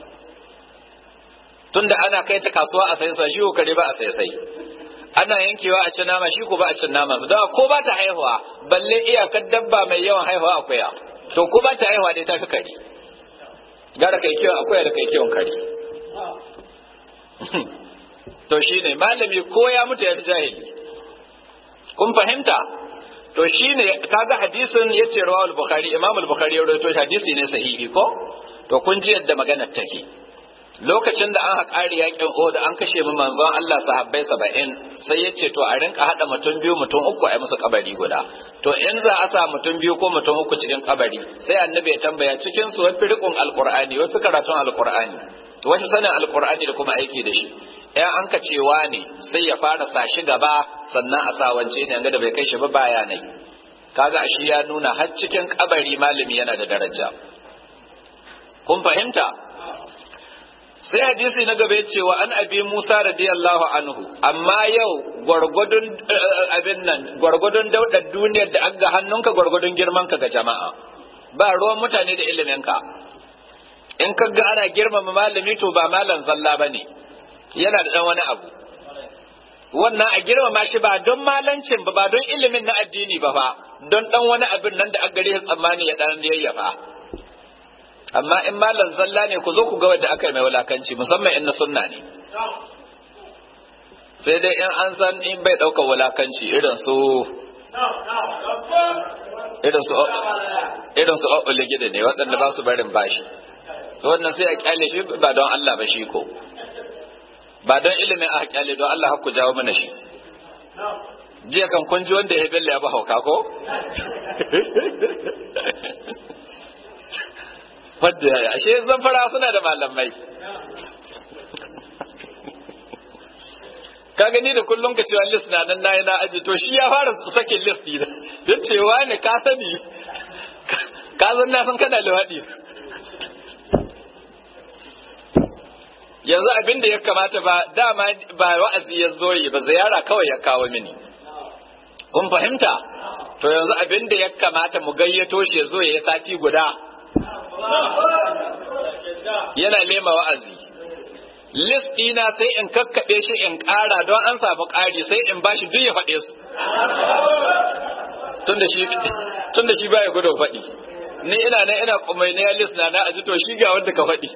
tunda ana kai ta kasuwa a sai shi ko kare ba a sai sai ana yankewa a cin nama shi ko ba a cin nama su don ko ba ta haihuwa balle iyakar dabba mai yawan haihuwa akuya to ko ba ta haihuwa dai ta fi kare gara kai kiwon akuya da kai kiwon kare to shine malami ko ya mutu ya fi jahili kun fahimta to shine kaga hadisin yace rawal bukhari imam al-bukhari ya rawaito hadisi ne sahihi ko to kun ji yadda maganar take lokacin da an haƙari yakin Uhud an kashe mu manzon Allah sahabbai saba'in sai ya ce to a rinka haɗa mutum biyu mutum uku a musu kabari guda to in za a sa mutum biyu ko mutum uku cikin kabari sai annabi ya tambaya cikin su wafi riƙon alƙur'ani wafi karatun alƙur'ani wani sanin alƙur'ani da kuma aiki da shi in an ka cewa ne sai ya fara sa shi gaba sannan a sa wance ne da bai kai shi ba baya ne kaga shi ya nuna har cikin kabari malami yana da daraja kun fahimta sai hadisi na gaba ya cewa an abi Musa radiyallahu anhu amma yau gwargwadon abin nan gwargwadon daudar duniyar da an ga hannunka gwargwadon girman ka ga jama'a ba ruwan mutane da ilimin ka in ka ga ana girmama malami to ba malam zalla bane yana da dan wani abu wannan a girmama shi ba don malancin ba ba don ilimin na addini ba ba don dan wani abin nan da an gare tsammani ya dan yayyafa amma in malam zalla ne ku zo ku ga wanda aka yi mai wulakanci musamman in na sunna ne sai dai in an san in bai ɗaukar wulakanci irin su irin su irin su ƙwaƙwale gida ne waɗanda ba su barin bashi wannan sai a kyale shi ba don Allah ba shi ko ba don ilimin a kyale don Allah ku jawo mana shi jiya kan kun ji wanda ya bella ya ba hauka ko wadda ya ashe zamfara suna da malamai ka gani da kullum ka cewa list na nan nayi na aji to shi ya fara sakin list din ya cewa ne ka sani ka san na san kana lawadi yanzu abin da ya kamata ba dama ba wa'azi ya zo yi ba ziyara kawai ya kawo mini kun fahimta to yanzu abin da ya kamata mu gayyato shi ya zo ya yi sati guda yana lema wa'azi list ɗina sai in kakkaɓe shi in ƙara don an samu ƙari sai in bashi duk ya faɗe su tun da shi baya gudun faɗi ni ina nan ina kumai na list na na aji to shi ga wanda ka faɗi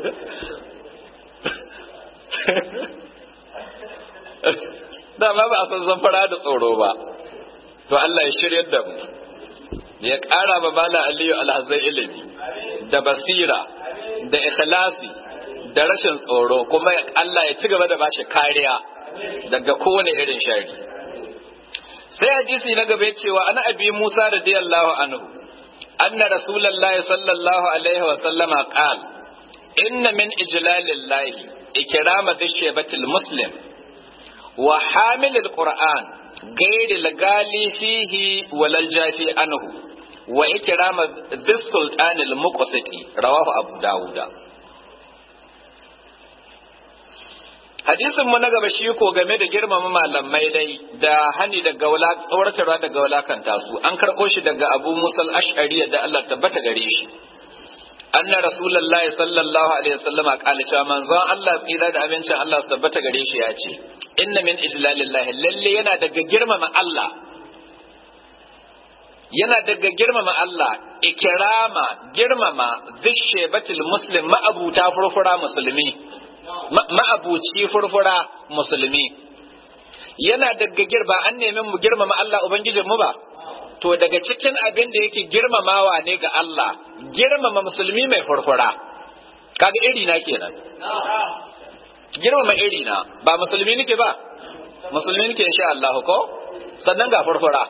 dama ba a san zamfara da tsoro ba to Allah ya shirya da mu ya ƙara ba Malam Aliyu alhazai ilimi da basira da ikhlasi da rashin tsoro kuma Allah ya ci gaba da bashi kariya daga kowane irin shari sai hadisi na gaba cewa ana abi Musa radiyallahu anhu anna rasulullahi sallallahu alaihi wa sallama qal inna min ijlalillahi ikrama dhishbatil muslim wa hamilil qur'an غير الغالي فيه ولا الجافي عنه وإكرام ذي السلطان المقسط رواه أبو داود hadisin mu na gaba shi ko game da girmama malamai dai da hani daga wala tsawartarwa daga walakanta su an karɓo shi daga abu musal ash'ari da Allah tabbata gare shi anna rasulullahi sallallahu alaihi wasallam qala cewa manzon Allah tsira da abincin Allah tabbata gare shi ya ce inna min ijlalillahi lalle yana daga girmama Allah yana daga girmama Allah ikirama girmama zishebatul muslim ma'abuta furfura musulmi ma'abuci furfura musulmi yana daga girba an nemi mu girmama Allah ubangijin mu ba to daga cikin abin da yake girmamawa ne ga Allah girmama musulmi mai furfura kaga iri na kenan girmama iri na ba musulmi nake ba musulmi nake insha Allah ko sannan ga furfura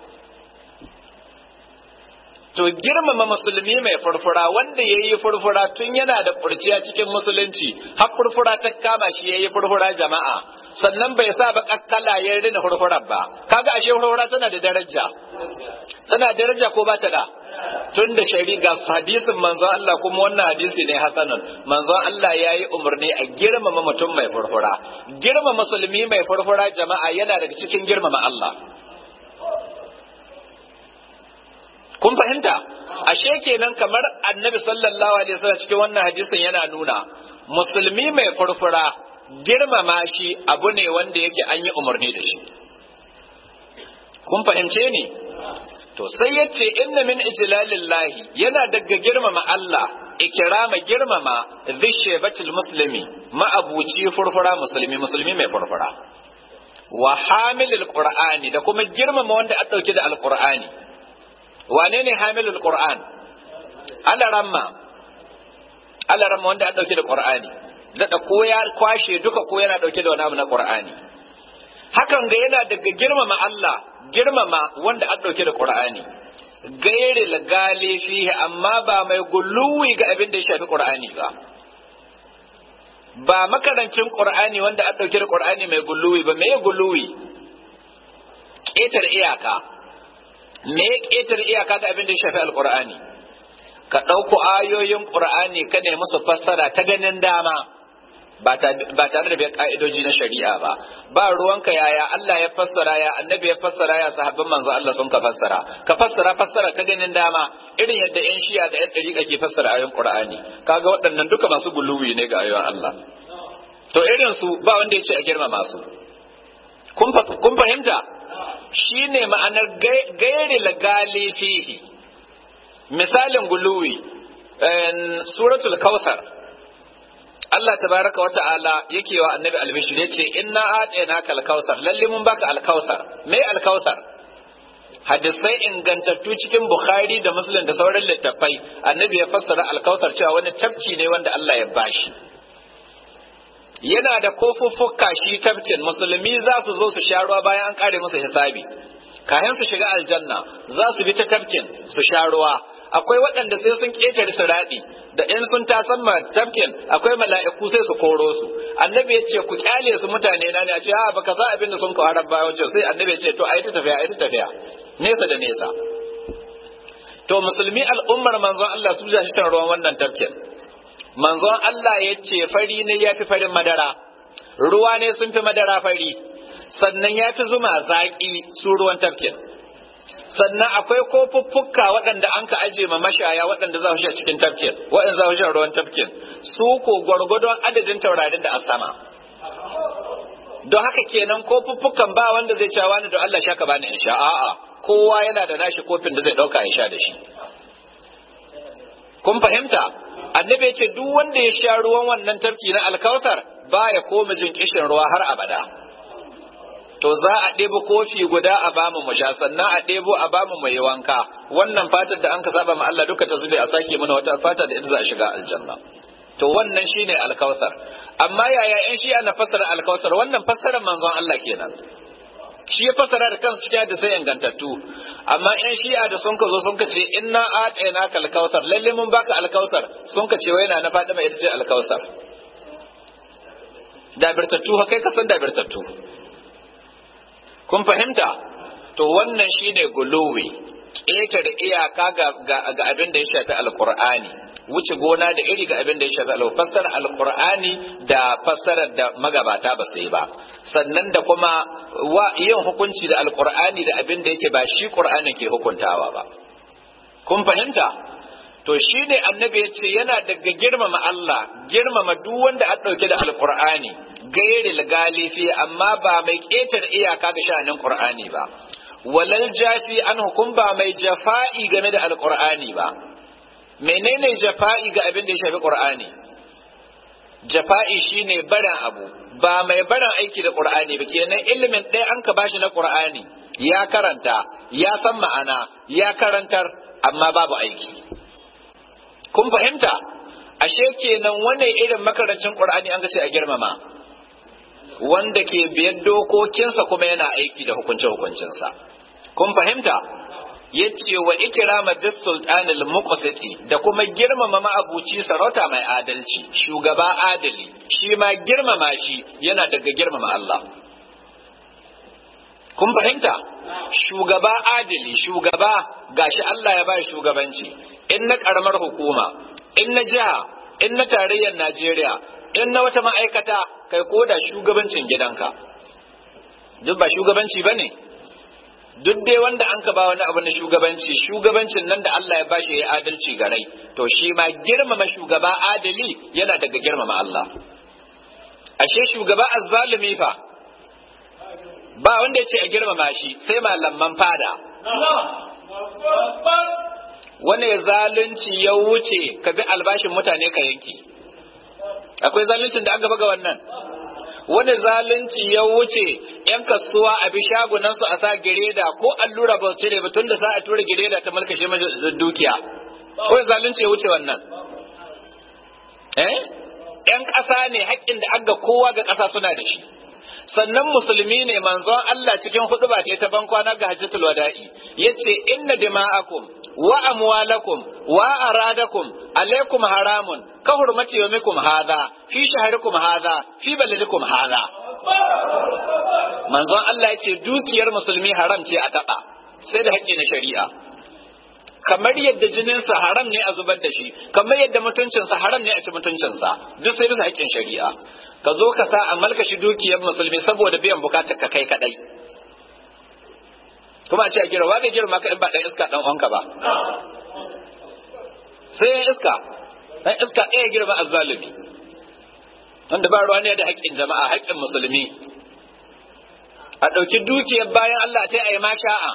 to girmama musulmi mai furfura wanda ya yi furfura tun yana da kurciya cikin musulunci har furfura ta kama shi ya yi furfura jama'a sannan bai sa ba kakkala ya rina furfurar ba kaga ashe furfura tana da daraja tana daraja ko ba ta da tun da shari'a hadisin manzon Allah kuma wannan hadisi ne hasanun manzon Allah ya yi umarni a girmama mutum mai furfura girmama musulmi mai furfura jama'a yana daga cikin girmama Allah kun fahimta ashe kenan kamar annabi sallallahu alaihi wasallam cikin wannan hadisin yana nuna musulmi mai furfura girmama shi abu ne wanda yake an yi umarni da shi kun fahimce ni to sai yace inna min ijlalillahi yana daga girmama Allah ikirama girmama zishebatul muslimi ma'abuci furfura musulmi musulmi mai furfura wa hamilul qur'ani da kuma girmama wanda a dauke da alqur'ani wane ne hamilul qur'an alaramma alaramma wanda an dauke da qur'ani da ko ya kwashe duka ko yana dauke da wani abu na qur'ani hakan ga yana daga girmama Allah girmama wanda an dauke da qur'ani gairi lagali fihi amma ba mai gulluwi ga abin da ya shafi qur'ani ba ba makarancin qur'ani wanda an dauke da qur'ani mai gulluwi ba me gulluwi ƙetar iyaka me ya ƙetare iyaka da abin da ya shafi alƙur'ani ka ɗauko ayoyin ƙur'ani ka ne musu fassara ta ganin dama ba tare da bai ƙa'idoji na shari'a ba ba ruwanka yaya Allah ya fassara ya annabi ya fassara ya sahabban manzo Allah sun ka fassara ka fassara fassara ta ganin dama irin yadda yan shi'a da yan ɗariƙa ke fassara ayoyin ƙur'ani kaga waɗannan duka masu guluwi ne ga ayoyin Allah to irin su ba wanda ya ce a girmama su kun fahimta shi ne ma'anar gairi lagali fihi misalin guluwi suratul kawthar Allah tabaraka wa ta'ala yake wa annabi albishir yace inna a'tainaka al-kautsar lalle mun baka al-kautsar me al-kautsar hadisai ingantattu cikin bukhari da muslim da sauran littattafai annabi ya fassara al-kautsar cewa wani tafki ne wanda Allah ya bashi yana da kofuffuka shi tafkin musulmi za su zo su sha ruwa bayan an kare musu hisabi kayan su shiga aljanna za su bi ta tafkin su sha ruwa akwai waɗanda sai sun ƙetare su raɗi da in sun tasan ma tafkin akwai mala'iku sai su koro su annabi ya ce ku kyale su mutane na ne a ce a baka sa abin da sun kawo rabba wajen sai annabi ya ce to ayi ta tafiya ayi ta tafiya nesa da nesa to musulmi al'ummar manzon Allah su ja shi shan ruwan wannan tafkin manzon Allah ya ce fari ne ya fi farin madara ruwa ne sun fi madara fari sannan ya fi zuma zaƙi su ruwan tafkin sannan akwai kofuffuka waɗanda an ka aje ma mashaya waɗanda za su sha cikin tafkin waɗanda za su sha ruwan tafkin su ko gwargwadon adadin taurarin da a sama don haka kenan kofuffukan ba wanda zai cewa wani don Allah shaka bani in sha a'a kowa yana da nashi kofin da zai ɗauka ya sha da shi kun fahimta annabi ce duk wanda ya sha ruwan wannan tafki na alkautar baya koma jin kishin ruwa har abada to za a ɗebo kofi guda a bamu mu sha sannan a ɗebo a bamu mu yi wanka wannan fatar da an ka saba ma Allah duka ta zube a sake mana wata fata da ita za a shiga aljanna to wannan shine alkautar amma yaya in shi ana fassara alkautar wannan fassarar manzon Allah kenan shi ya fassara da kansu cikin da sai ingantattu amma in shi'a da sun ka zo sun ka ce inna atayna kal kautsar lalle mun baka alkautsar sun ka ce wai na na fadi mai ita ce alkautsar dabirtattu ha kai ka san dabirtattu kun fahimta to wannan shine guluwi ƙetare iyaka ga abin da ya shafi alkur'ani wuce gona da iri ga abin da ya shafi alkur'ani fassarar alkur'ani da fassarar da magabata ba su yi ba sannan da kuma wa yin hukunci da alkur'ani da abin da yake ba shi qur'ani ke hukuntawa ba kun fahimta to shi ne annabi ya ce yana daga girmama Allah girmama duk wanda an ɗauke da alkur'ani gairi galifi amma ba mai ƙetar iyaka ga sha'anin qur'ani ba walal jafi an hukum ba mai jafa'i game da alqur'ani ba menene jafa'i ga abin da ya shafi qur'ani jafa'i shine barin abu ba mai barin aiki da qur'ani ba kenan ilimin ɗaya an ka bashi na qur'ani ya karanta ya san ma'ana ya karantar amma babu aiki kun fahimta ashe kenan wannan irin makarancin qur'ani an ga ce a girmama wanda ke biyar dokokinsa kuma yana aiki da hukunce hukuncinsa kun fahimta yace wa ikrama bis sultan al muqsiti da kuma girmama ma'abuci sarauta mai adalci shugaba adali shi ma girmama shi yana daga girmama Allah kun fahimta shugaba adali shugaba gashi Allah ya bai shugabanci in na karamar hukuma in na jiha in na tarayyar Najeriya in na wata ma'aikata kai ko da shugabancin gidanka duk ba shugabanci bane duk dai wanda an ka ba wani abu na shugabanci shugabancin nan da Allah ya bashi ya adalci ga rai to shi ma girmama shugaba adali yana daga girmama Allah ashe shugaba azzalumi fa ba wanda ya ce a girmama shi sai malaman fada wani zalunci ya wuce ka bi albashin mutane ka yanki akwai zaluncin da an gaba ga wannan wani zalunci ya wuce yan kasuwa a bi shagunansu a sa gireda ko allura ba cire ba tun da sa a tura gireda ta malkashe dukiya ko zalunci ya wuce wannan eh yan ƙasa ne haƙƙin da aga kowa ga ƙasa suna da shi sannan musulmi ne manzon Allah cikin huduba ce ta bankwana ga hajjatul wada'i yace inna dima'akum wa amwalakum wa aradakum alaikum haramun ka hurmati yawmikum hadha fi shahrikum hadha fi baladikum hadha manzon Allah yace dukiyar musulmi haram ce a taba sai da haƙƙi na shari'a kamar yadda jininsa haram ne a zubar da shi kamar yadda mutuncinsa haram ne a ci mutuncinsa duk sai bisa haƙƙin shari'a ka zo ka sa a malkashi dukiyar musulmi saboda biyan bukatar ka kai kadai kuma a ce a gira waga girma ka in ba dan iska dan uwanka ba sai ya iska dan iska ɗaya girma azzalumi wanda ba ruwa ne da haƙƙin jama'a haƙƙin musulmi a ɗauki dukiyar bayan Allah ta yi ma sha'a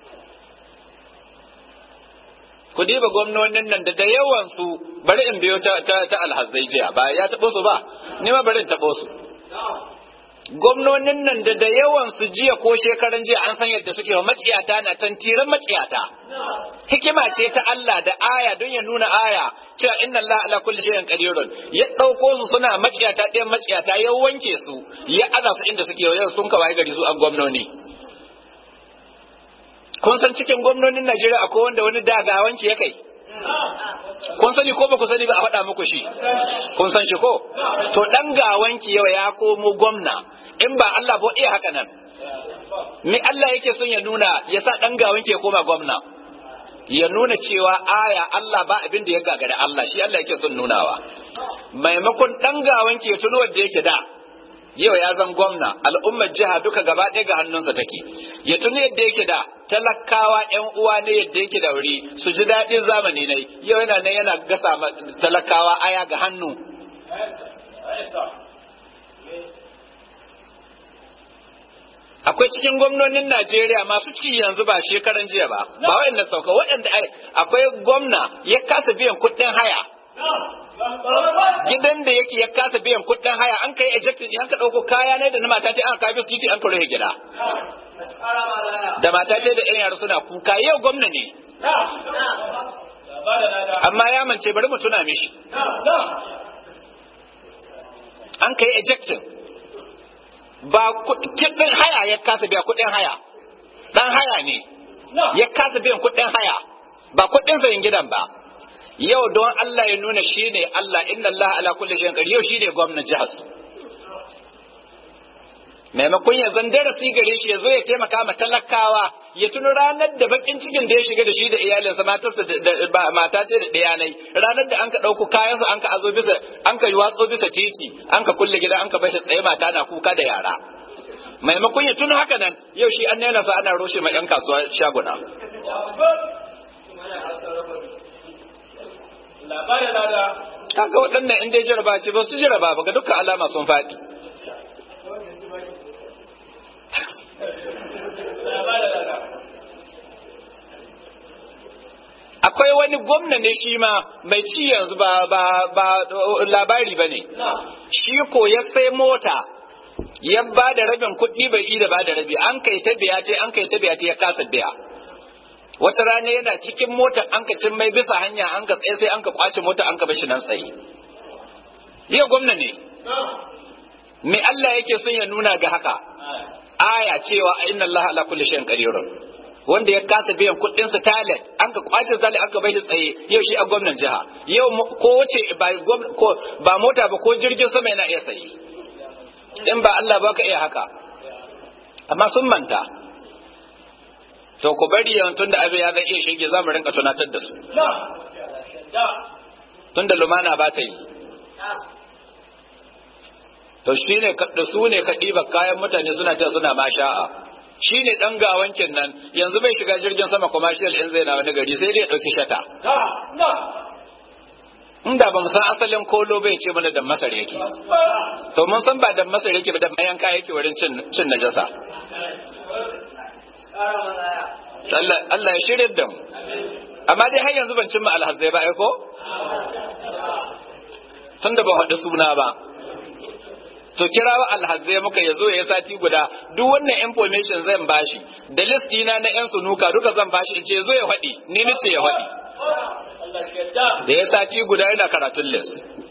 ku diba gwamnonin nan da da yawan su bari in biyo ta ta, ta alhazai jiya ba ya taɓo su ba ni ma bari in taɓo su gwamnonin nan da da yawan su jiya ko shekaran jiya an san yadda suke wa maciyata na tantiran maciyata hikima ce ta Allah da aya don ya nuna aya cewa inna Allah ala kulli shay'in qadirun ya dauko su suna maciyata ɗayan maciyata ya wanke su ya aza su inda suke yau sun kawai gari su an gwamnoni kun san cikin gwamnonin Najeriya akwai wanda wani dagawanci ya kai kun sani ko ba ku sani ba a faɗa muku shi kun san shi ko to dan gawanki yau ya komo gwamna in ba Allah ba iya haka nan me Allah yake son ya nuna ya sa dan gawanki ya koma gwamna ya nuna cewa aya Allah ba abin da ya gagara Allah shi Allah yake son nunawa maimakon dan gawanki ya tuno wanda yake da yau ya zan gwamna al'ummar jiha duka gaba ɗaya ga hannunsa take ya tuni yadda yake da talakawa yan uwa ne yadda yake da wuri su ji daɗin zamani ne yau yana nan yana gasa talakawa aya ga hannu akwai cikin gwamnonin Najeriya masu ci yanzu ba shekaran jiya ba ba waɗanda sauka waɗanda akwai gwamna ya kasa biyan kuɗin haya gidan da yake ya kasa biyan kuɗin haya an kai ejected an ka ɗauko kaya ne da na mata ce an kafi su titi an ka rufe gida da mata ce da yan yara suna kuka yau gwamna ne amma ya mance bari mu tuna mishi an kai ejected ba kuɗin haya ya kasa biya kuɗin haya ɗan haya ne ya kasa biyan kuɗin haya ba kuɗin sayin gidan ba yau don Allah ya nuna shi ne Allah inna Allah ala kulli shay'in qadir yau shi ne gwamnan jihar su maimakon ya zan darasi gare shi ya zo ya taimaka ma talakawa ya tuni ranar da bakin cikin da ya shiga da shi da iyalinsa matarsa da mata ce da ɗayanai ranar da an ka ɗauko kayansu an ka azo bisa an ka watso bisa titi an ka kulle gida an ka bai tsaye mata na kuka da yara maimakon ya tuni haka nan yau shi an nena sa ana roshe ma 'yan kasuwa shaguna labarin lada kaga waɗannan in dai jaraba ce ba su jaraba ba ga dukkan alama sun faɗi labarin lada akwai wani gwamna ne shi ma mai ci yanzu ba ba ba labari ba ne shi ko ya sai mota ya ba da rabin kuɗi bai yi da ba da rabi an kai ta biya ce an kai ta biya ce ya kasa biya wata rana yana cikin mota an ka cin mai bisa hanya an ka tsaye sai an ka kwace mota an ka bashi nan tsaye yau gwamna ne me Allah yake son ya nuna ga haka aya cewa inna Allah ala kulli shay'in qadirun wanda ya kasa biyan kuɗin sa talent an ka kwace zali an ka bai tsaye yau shi a gwamnan jiha yau ko wace ba ko ba mota ba ko jirgin sama yana iya sayi in ba Allah ba ka iya haka amma sun manta to ku bari yawan tunda abin ya zai iya shige za mu rinka tunatar da su tunda lumana ba ta yi to shi ne da su ne ka ɗiba kayan mutane suna ta suna ma sha'a shi ne ɗan gawankin nan yanzu bai shiga jirgin sama commercial in zai na wani gari sai dai ya ɗauki shata inda ba mu san asalin kolo bai ce mana da masar yake to mun san ba da masar yake ba da mayanka yake wurin cin najasa Allah ya shirya da mu amma dai har yanzu ban cimma alhazai ba ko tun da ban haɗu suna ba to kirawa alhazai muka ya zo ya sati guda duk wannan information zan bashi da list dina na yan sunuka duka zan bashi in ce zo ya faɗi ni nace ya faɗi da ya sati guda yana karatun list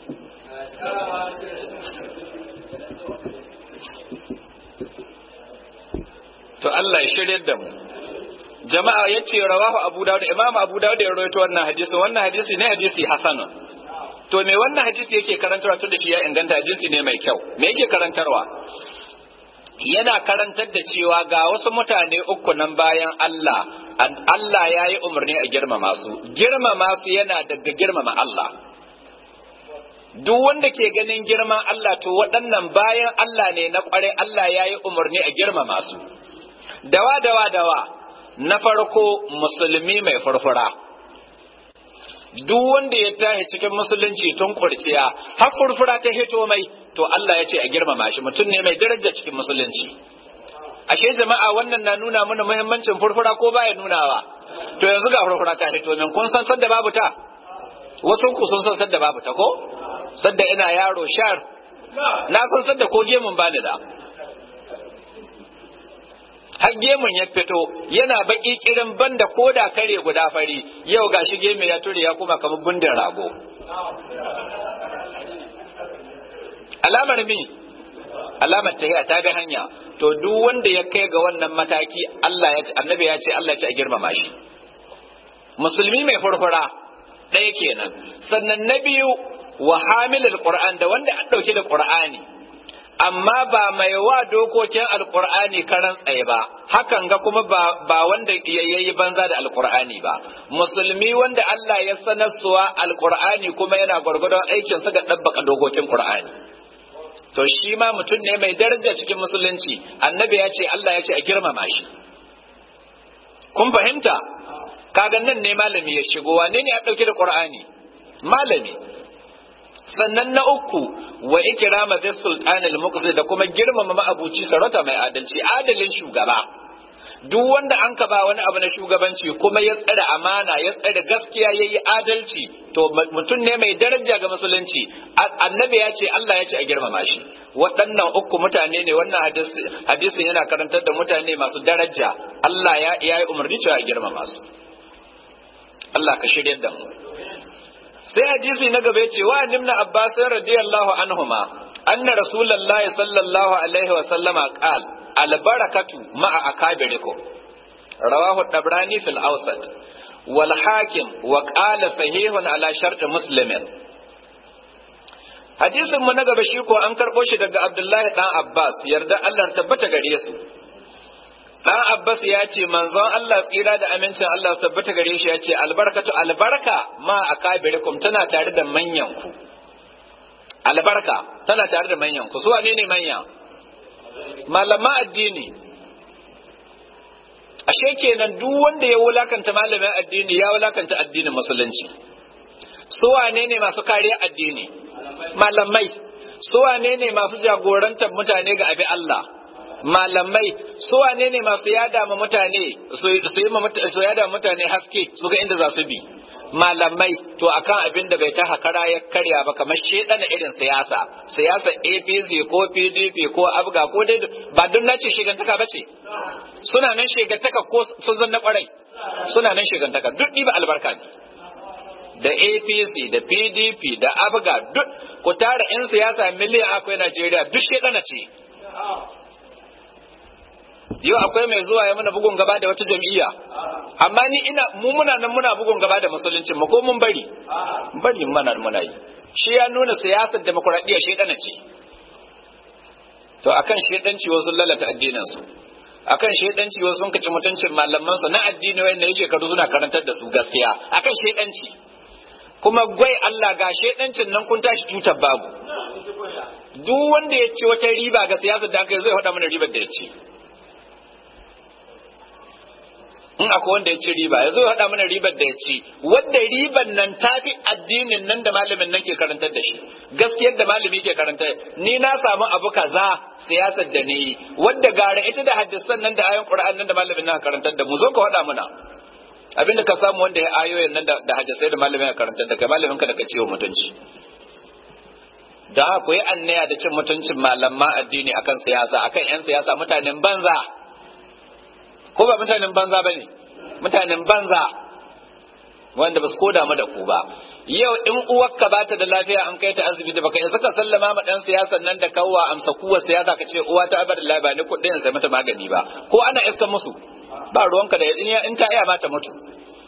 to Allah ya shirya da mu jama'a ya ce rawahu abu dawud imam abu dawud ya rawaito wannan hadisi wannan hadisi ne hadisi hasanun to me wannan hadisi yake karantarwa tun da shi ya inganta hadisi ne mai kyau me yake karantarwa yana karantar da cewa ga wasu mutane uku nan bayan Allah Allah ya yi umarni a girmama su girmama su yana daga girmama Allah duk wanda ke ganin girman Allah to waɗannan bayan Allah ne na ƙware Allah ya yi umarni a girmama su dawa dawa dawa na farko musulmi mai furfura duk wanda ya tashi cikin musulunci tun kurciya har furfura ta hito mai to Allah ya ce a girmama shi mutum ne mai daraja cikin musulunci ashe jama'a wannan na nuna mana muhimmancin furfura ko baya nunawa to yanzu ga furfura ta hito min kun san sadda babu ta wasu ku sun san sadda babu ta ko sadda ina yaro shar na san sadda ko gemun bani da har gemun ya fito yana baki kirin banda koda kare guda fari yau ga shi gemu ya ture ya kuma kamar bundin rago alamar mi alamar tahiya ta bi hanya to duk wanda ya kai ga wannan mataki Allah ya ce annabi ya ce Allah ya ce a girmama shi musulmi mai furfura ɗaya kenan sannan na biyu wa hamilul qur'an da wanda an dauke da qur'ani amma ba mai wa dokokin alkur'ani karan tsaye ba hakan ga kuma ba, ba wanda yayi banza da alkur'ani ba musulmi wanda Allah ya sanarsuwa alkur'ani kuma yana gwargwadon aikin sa ga dabbaka dokokin qur'ani to shi ma mutum ne mai daraja cikin musulunci annabi ya ce Allah ya ce a girmama shi kun fahimta kaga nan ne malami ya shigo wane ne ya dauke da qur'ani malami sannan na uku wa ikrama zai sultanil muqsid da kuma girmama ma'abuci sarauta mai adalci adalin shugaba duk wanda an ka ba wani abu na shugabanci kuma ya tsare amana ya tsare gaskiya ya yi adalci to mutum ne mai daraja ga musulunci annabi ya ce Allah ya ce a girmama shi waɗannan uku mutane ne wannan hadisin yana karantar da mutane masu daraja Allah ya yi umarni cewa a girmama su Allah ka shirya da mu sai hadisi na gaba ce wa nimna abbas radiyallahu anhuma anna rasulullahi sallallahu alaihi wa sallama qal al barakatu ma'a akabirikum rawahu dabrani fil awsat wal hakim wa qala sahihun ala shart muslimin hadisin mu na gaba shi ko an karbo shi daga abdullahi dan abbas yarda Allah tabbata gare su dan Abbas ya ce manzon Allah tsira da amincin Allah su tabbata gare shi ya ce albarkatu albarka ma akabirikum tana tare da manyan ku albarka tana tare da manyan ku su wane ne manya malama addini ashe kenan duk wanda ya wulakanta malamin addini ya wulakanta addinin musulunci su wane ne masu kariya addini malamai su wane ne masu jagorantar mutane ga abi Allah malamai su wane ne masu yada ma mutane su yi su yada mutane haske su ga inda za su bi malamai to akan abin da bai ta hakara ya karya ba kamar shedana irin siyasa siyasa APC ko PDP ko Abga ko dai ba duk nace shigantaka bace suna nan shigantaka ko sun zanna kwarai suna nan shigantaka duk ba albarka ne da APC da PDP da Abga duk ku tara 'yan siyasa miliyan akwai Najeriya duk shedana ce yau akwai mai zuwa ya muna bugun gaba da wata jam'iyya amma ni ina mu muna nan muna bugun gaba da musulunci mu ko mun bari bari muna muna yi shi ya nuna siyasar demokuraɗiyya shedana ce to akan shedanci wasu lalata addinin su akan shedanci wasu sun kaci mutuncin malaman su na addini wanda yake shekaru suna karantar da su gaskiya akan shedanci kuma gwai Allah ga shedancin nan kun tashi tutar babu duk wanda ya ce wata riba ga siyasar da aka yi zai faɗa mana ribar da ya ce in akwai wanda ya ci riba ya zo ya haɗa mana ribar da ya ci wadda ribar nan ta fi addinin nan da malamin nan ke karantar da shi gaskiyar da malami ke karantar ni na samu abu kaza siyasar da ni wadda gara ita da hadisan nan da ayon qur'an nan da malamin nan karantar da mu zo ka haɗa mana abinda ka samu wanda ya ayoyin nan da hadisai da malamin ya karantar da kai malamin ka da ka ciwo mutunci da haka yi annaya da cin mutuncin malaman addini akan siyasa akan yan siyasa mutanen banza ko ba mutanen banza ba ne mutanen banza wanda ba su koda mu da ku ba yau in uwarka ba ta da lafiya an kai ta asibiti baka isa ka sallama ma dan siyasan nan da kawwa amsa kuwa siyasa ka ce uwa ta bar lafiya ni kuɗin sai mata magani ba ko ana iska musu ba ruwanka da in ta iya ma ta mutu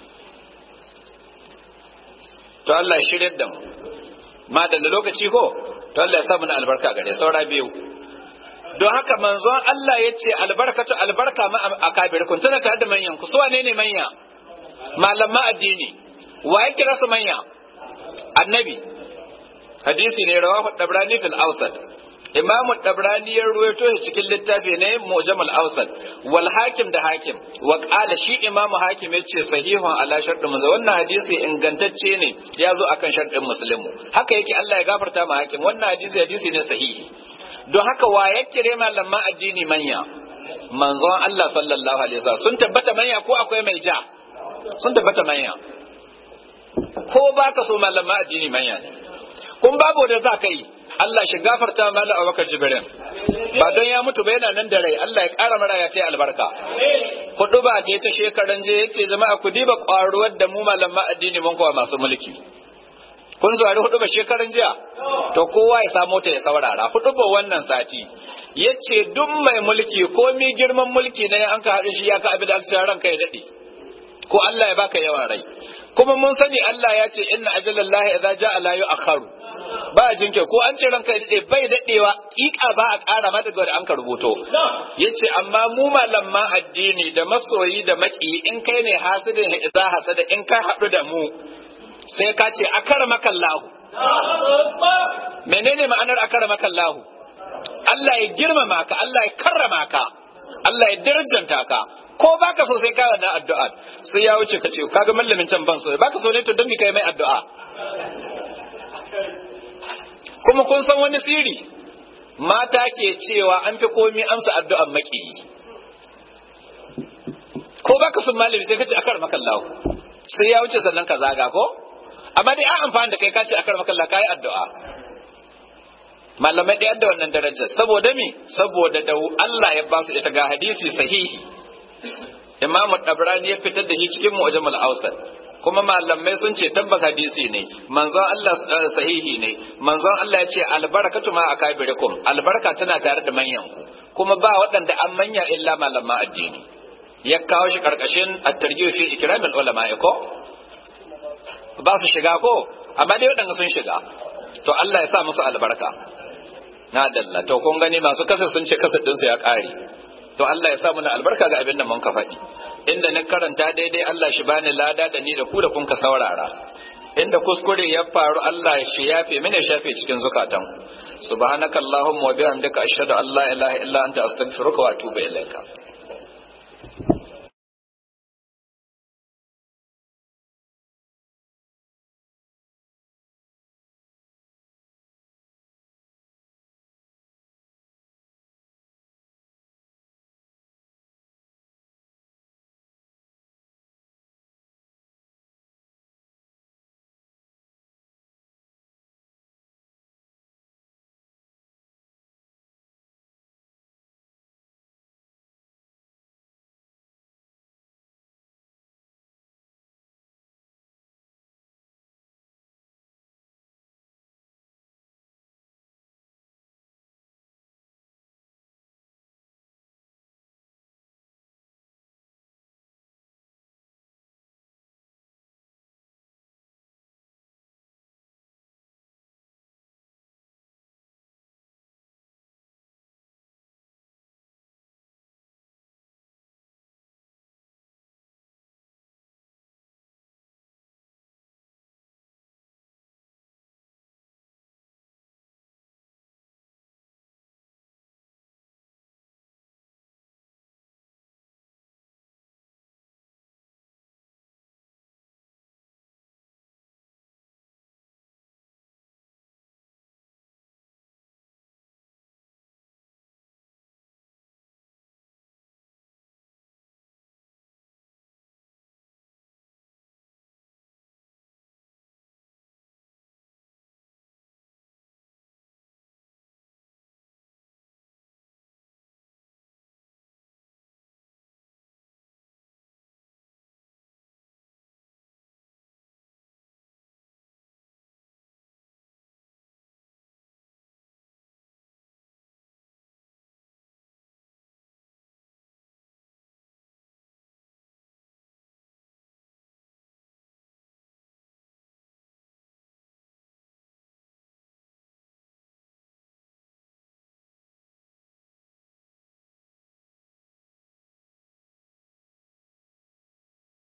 to Allah ya shirye da mu ma da lokaci ko to Allah ya sa mana albarka gare saura biyu don haka manzon Allah ya ce albarkatu albarka ma a kabirkun tana tare da manyan ku su wane ne manya malaman addini wa ya kira su manya annabi hadisi ne rawahu dabrani fil awsat imamu dabrani ya ruwaito shi cikin littafi ne mujam al awsat wal hakim da hakim wa qala shi imamu hakim ya ce sahihun ala shartu musa wannan hadisi ingantacce ne ya zo akan shartin muslimu haka yake Allah ya gafarta ma hakim wannan hadisi hadisi ne sahihi don haka wa ya kire malaman addini manya manzon Allah sallallahu alaihi wasallam sun tabbata manya ko akwai mai ja sun tabbata manya ko baka so malaman addini manya ne kun babu da za ka yi Allah shi gafarta mala Abubakar Jibrin ba don ya mutu ba yana nan da rai Allah ya ƙara mara ya ce albarka hudu ba ce ta shekaran je yace jama'a ku diba ƙwaruwar da mu malaman addini mun kowa masu mulki kun zuwari hudu ba shekaran jiya to kowa ya samo ta ya saurara hudu ba wannan sati yace duk mai mulki ko mi girman mulki ne an ka haɗu shi ya ka abin da aka ranka ya daɗe ko Allah ya baka yawan rai kuma mun sani Allah ya ce inna ajalallahi idza ja'a la yu'akharu ba a jinke ko an ce ranka ya daɗe bai daɗewa kika ba a ƙara mata ga an ka rubuto yace amma mu malaman addini da masoyi da maki in kai ne hasidin idza hasada in ka haɗu da mu sai ka ce akara makallahu menene ma'anar akara makallahu Allah ya girmama ka Allah ya karrama ka Allah ya darajanta ka ko baka so sai ka da addu'a sai ya wuce ka ce kaga mallamin can ban so baka so ne to don mi kai mai addu'a kuma kun san wani siri mata ke cewa an fi komi amsa addu'an maki ko baka son malami sai ka ce akara makallahu sai ya wuce sannan ka zaga ko amma dai an amfani da kai ka ce akar makalla kai addu'a malamai ɗaya da wannan darajar saboda me saboda da Allah ya ba su ita ga hadisi sahihi imamu dabrani ya fitar da shi cikin mu'jamul awsat kuma malamai sun ce tabbas hadisi ne manzon Allah sahihi ne manzon Allah ya ce albarakatu ma akabirikum albarka tana tare da manyan ku kuma ba waɗanda an manya illa malaman addini ya kawo shi karkashin at-tarjih fi ikramil ulama ko ba su shiga ko amma dai waɗanda sun shiga to Allah ya sa musu albarka na dalla to kun gani masu kasa sun ce kasa ɗinsu ya ƙare to Allah ya sa mana albarka ga abin da mun ka faɗi inda ni karanta daidai Allah shi bani lada da ni da ku da kun ka saurara inda kuskure ya faru Allah shi yafe mini shafe cikin zukatan subhanakallahumma wa bihamdika ashhadu an la ilaha illa anta astaghfiruka wa atubu ilaika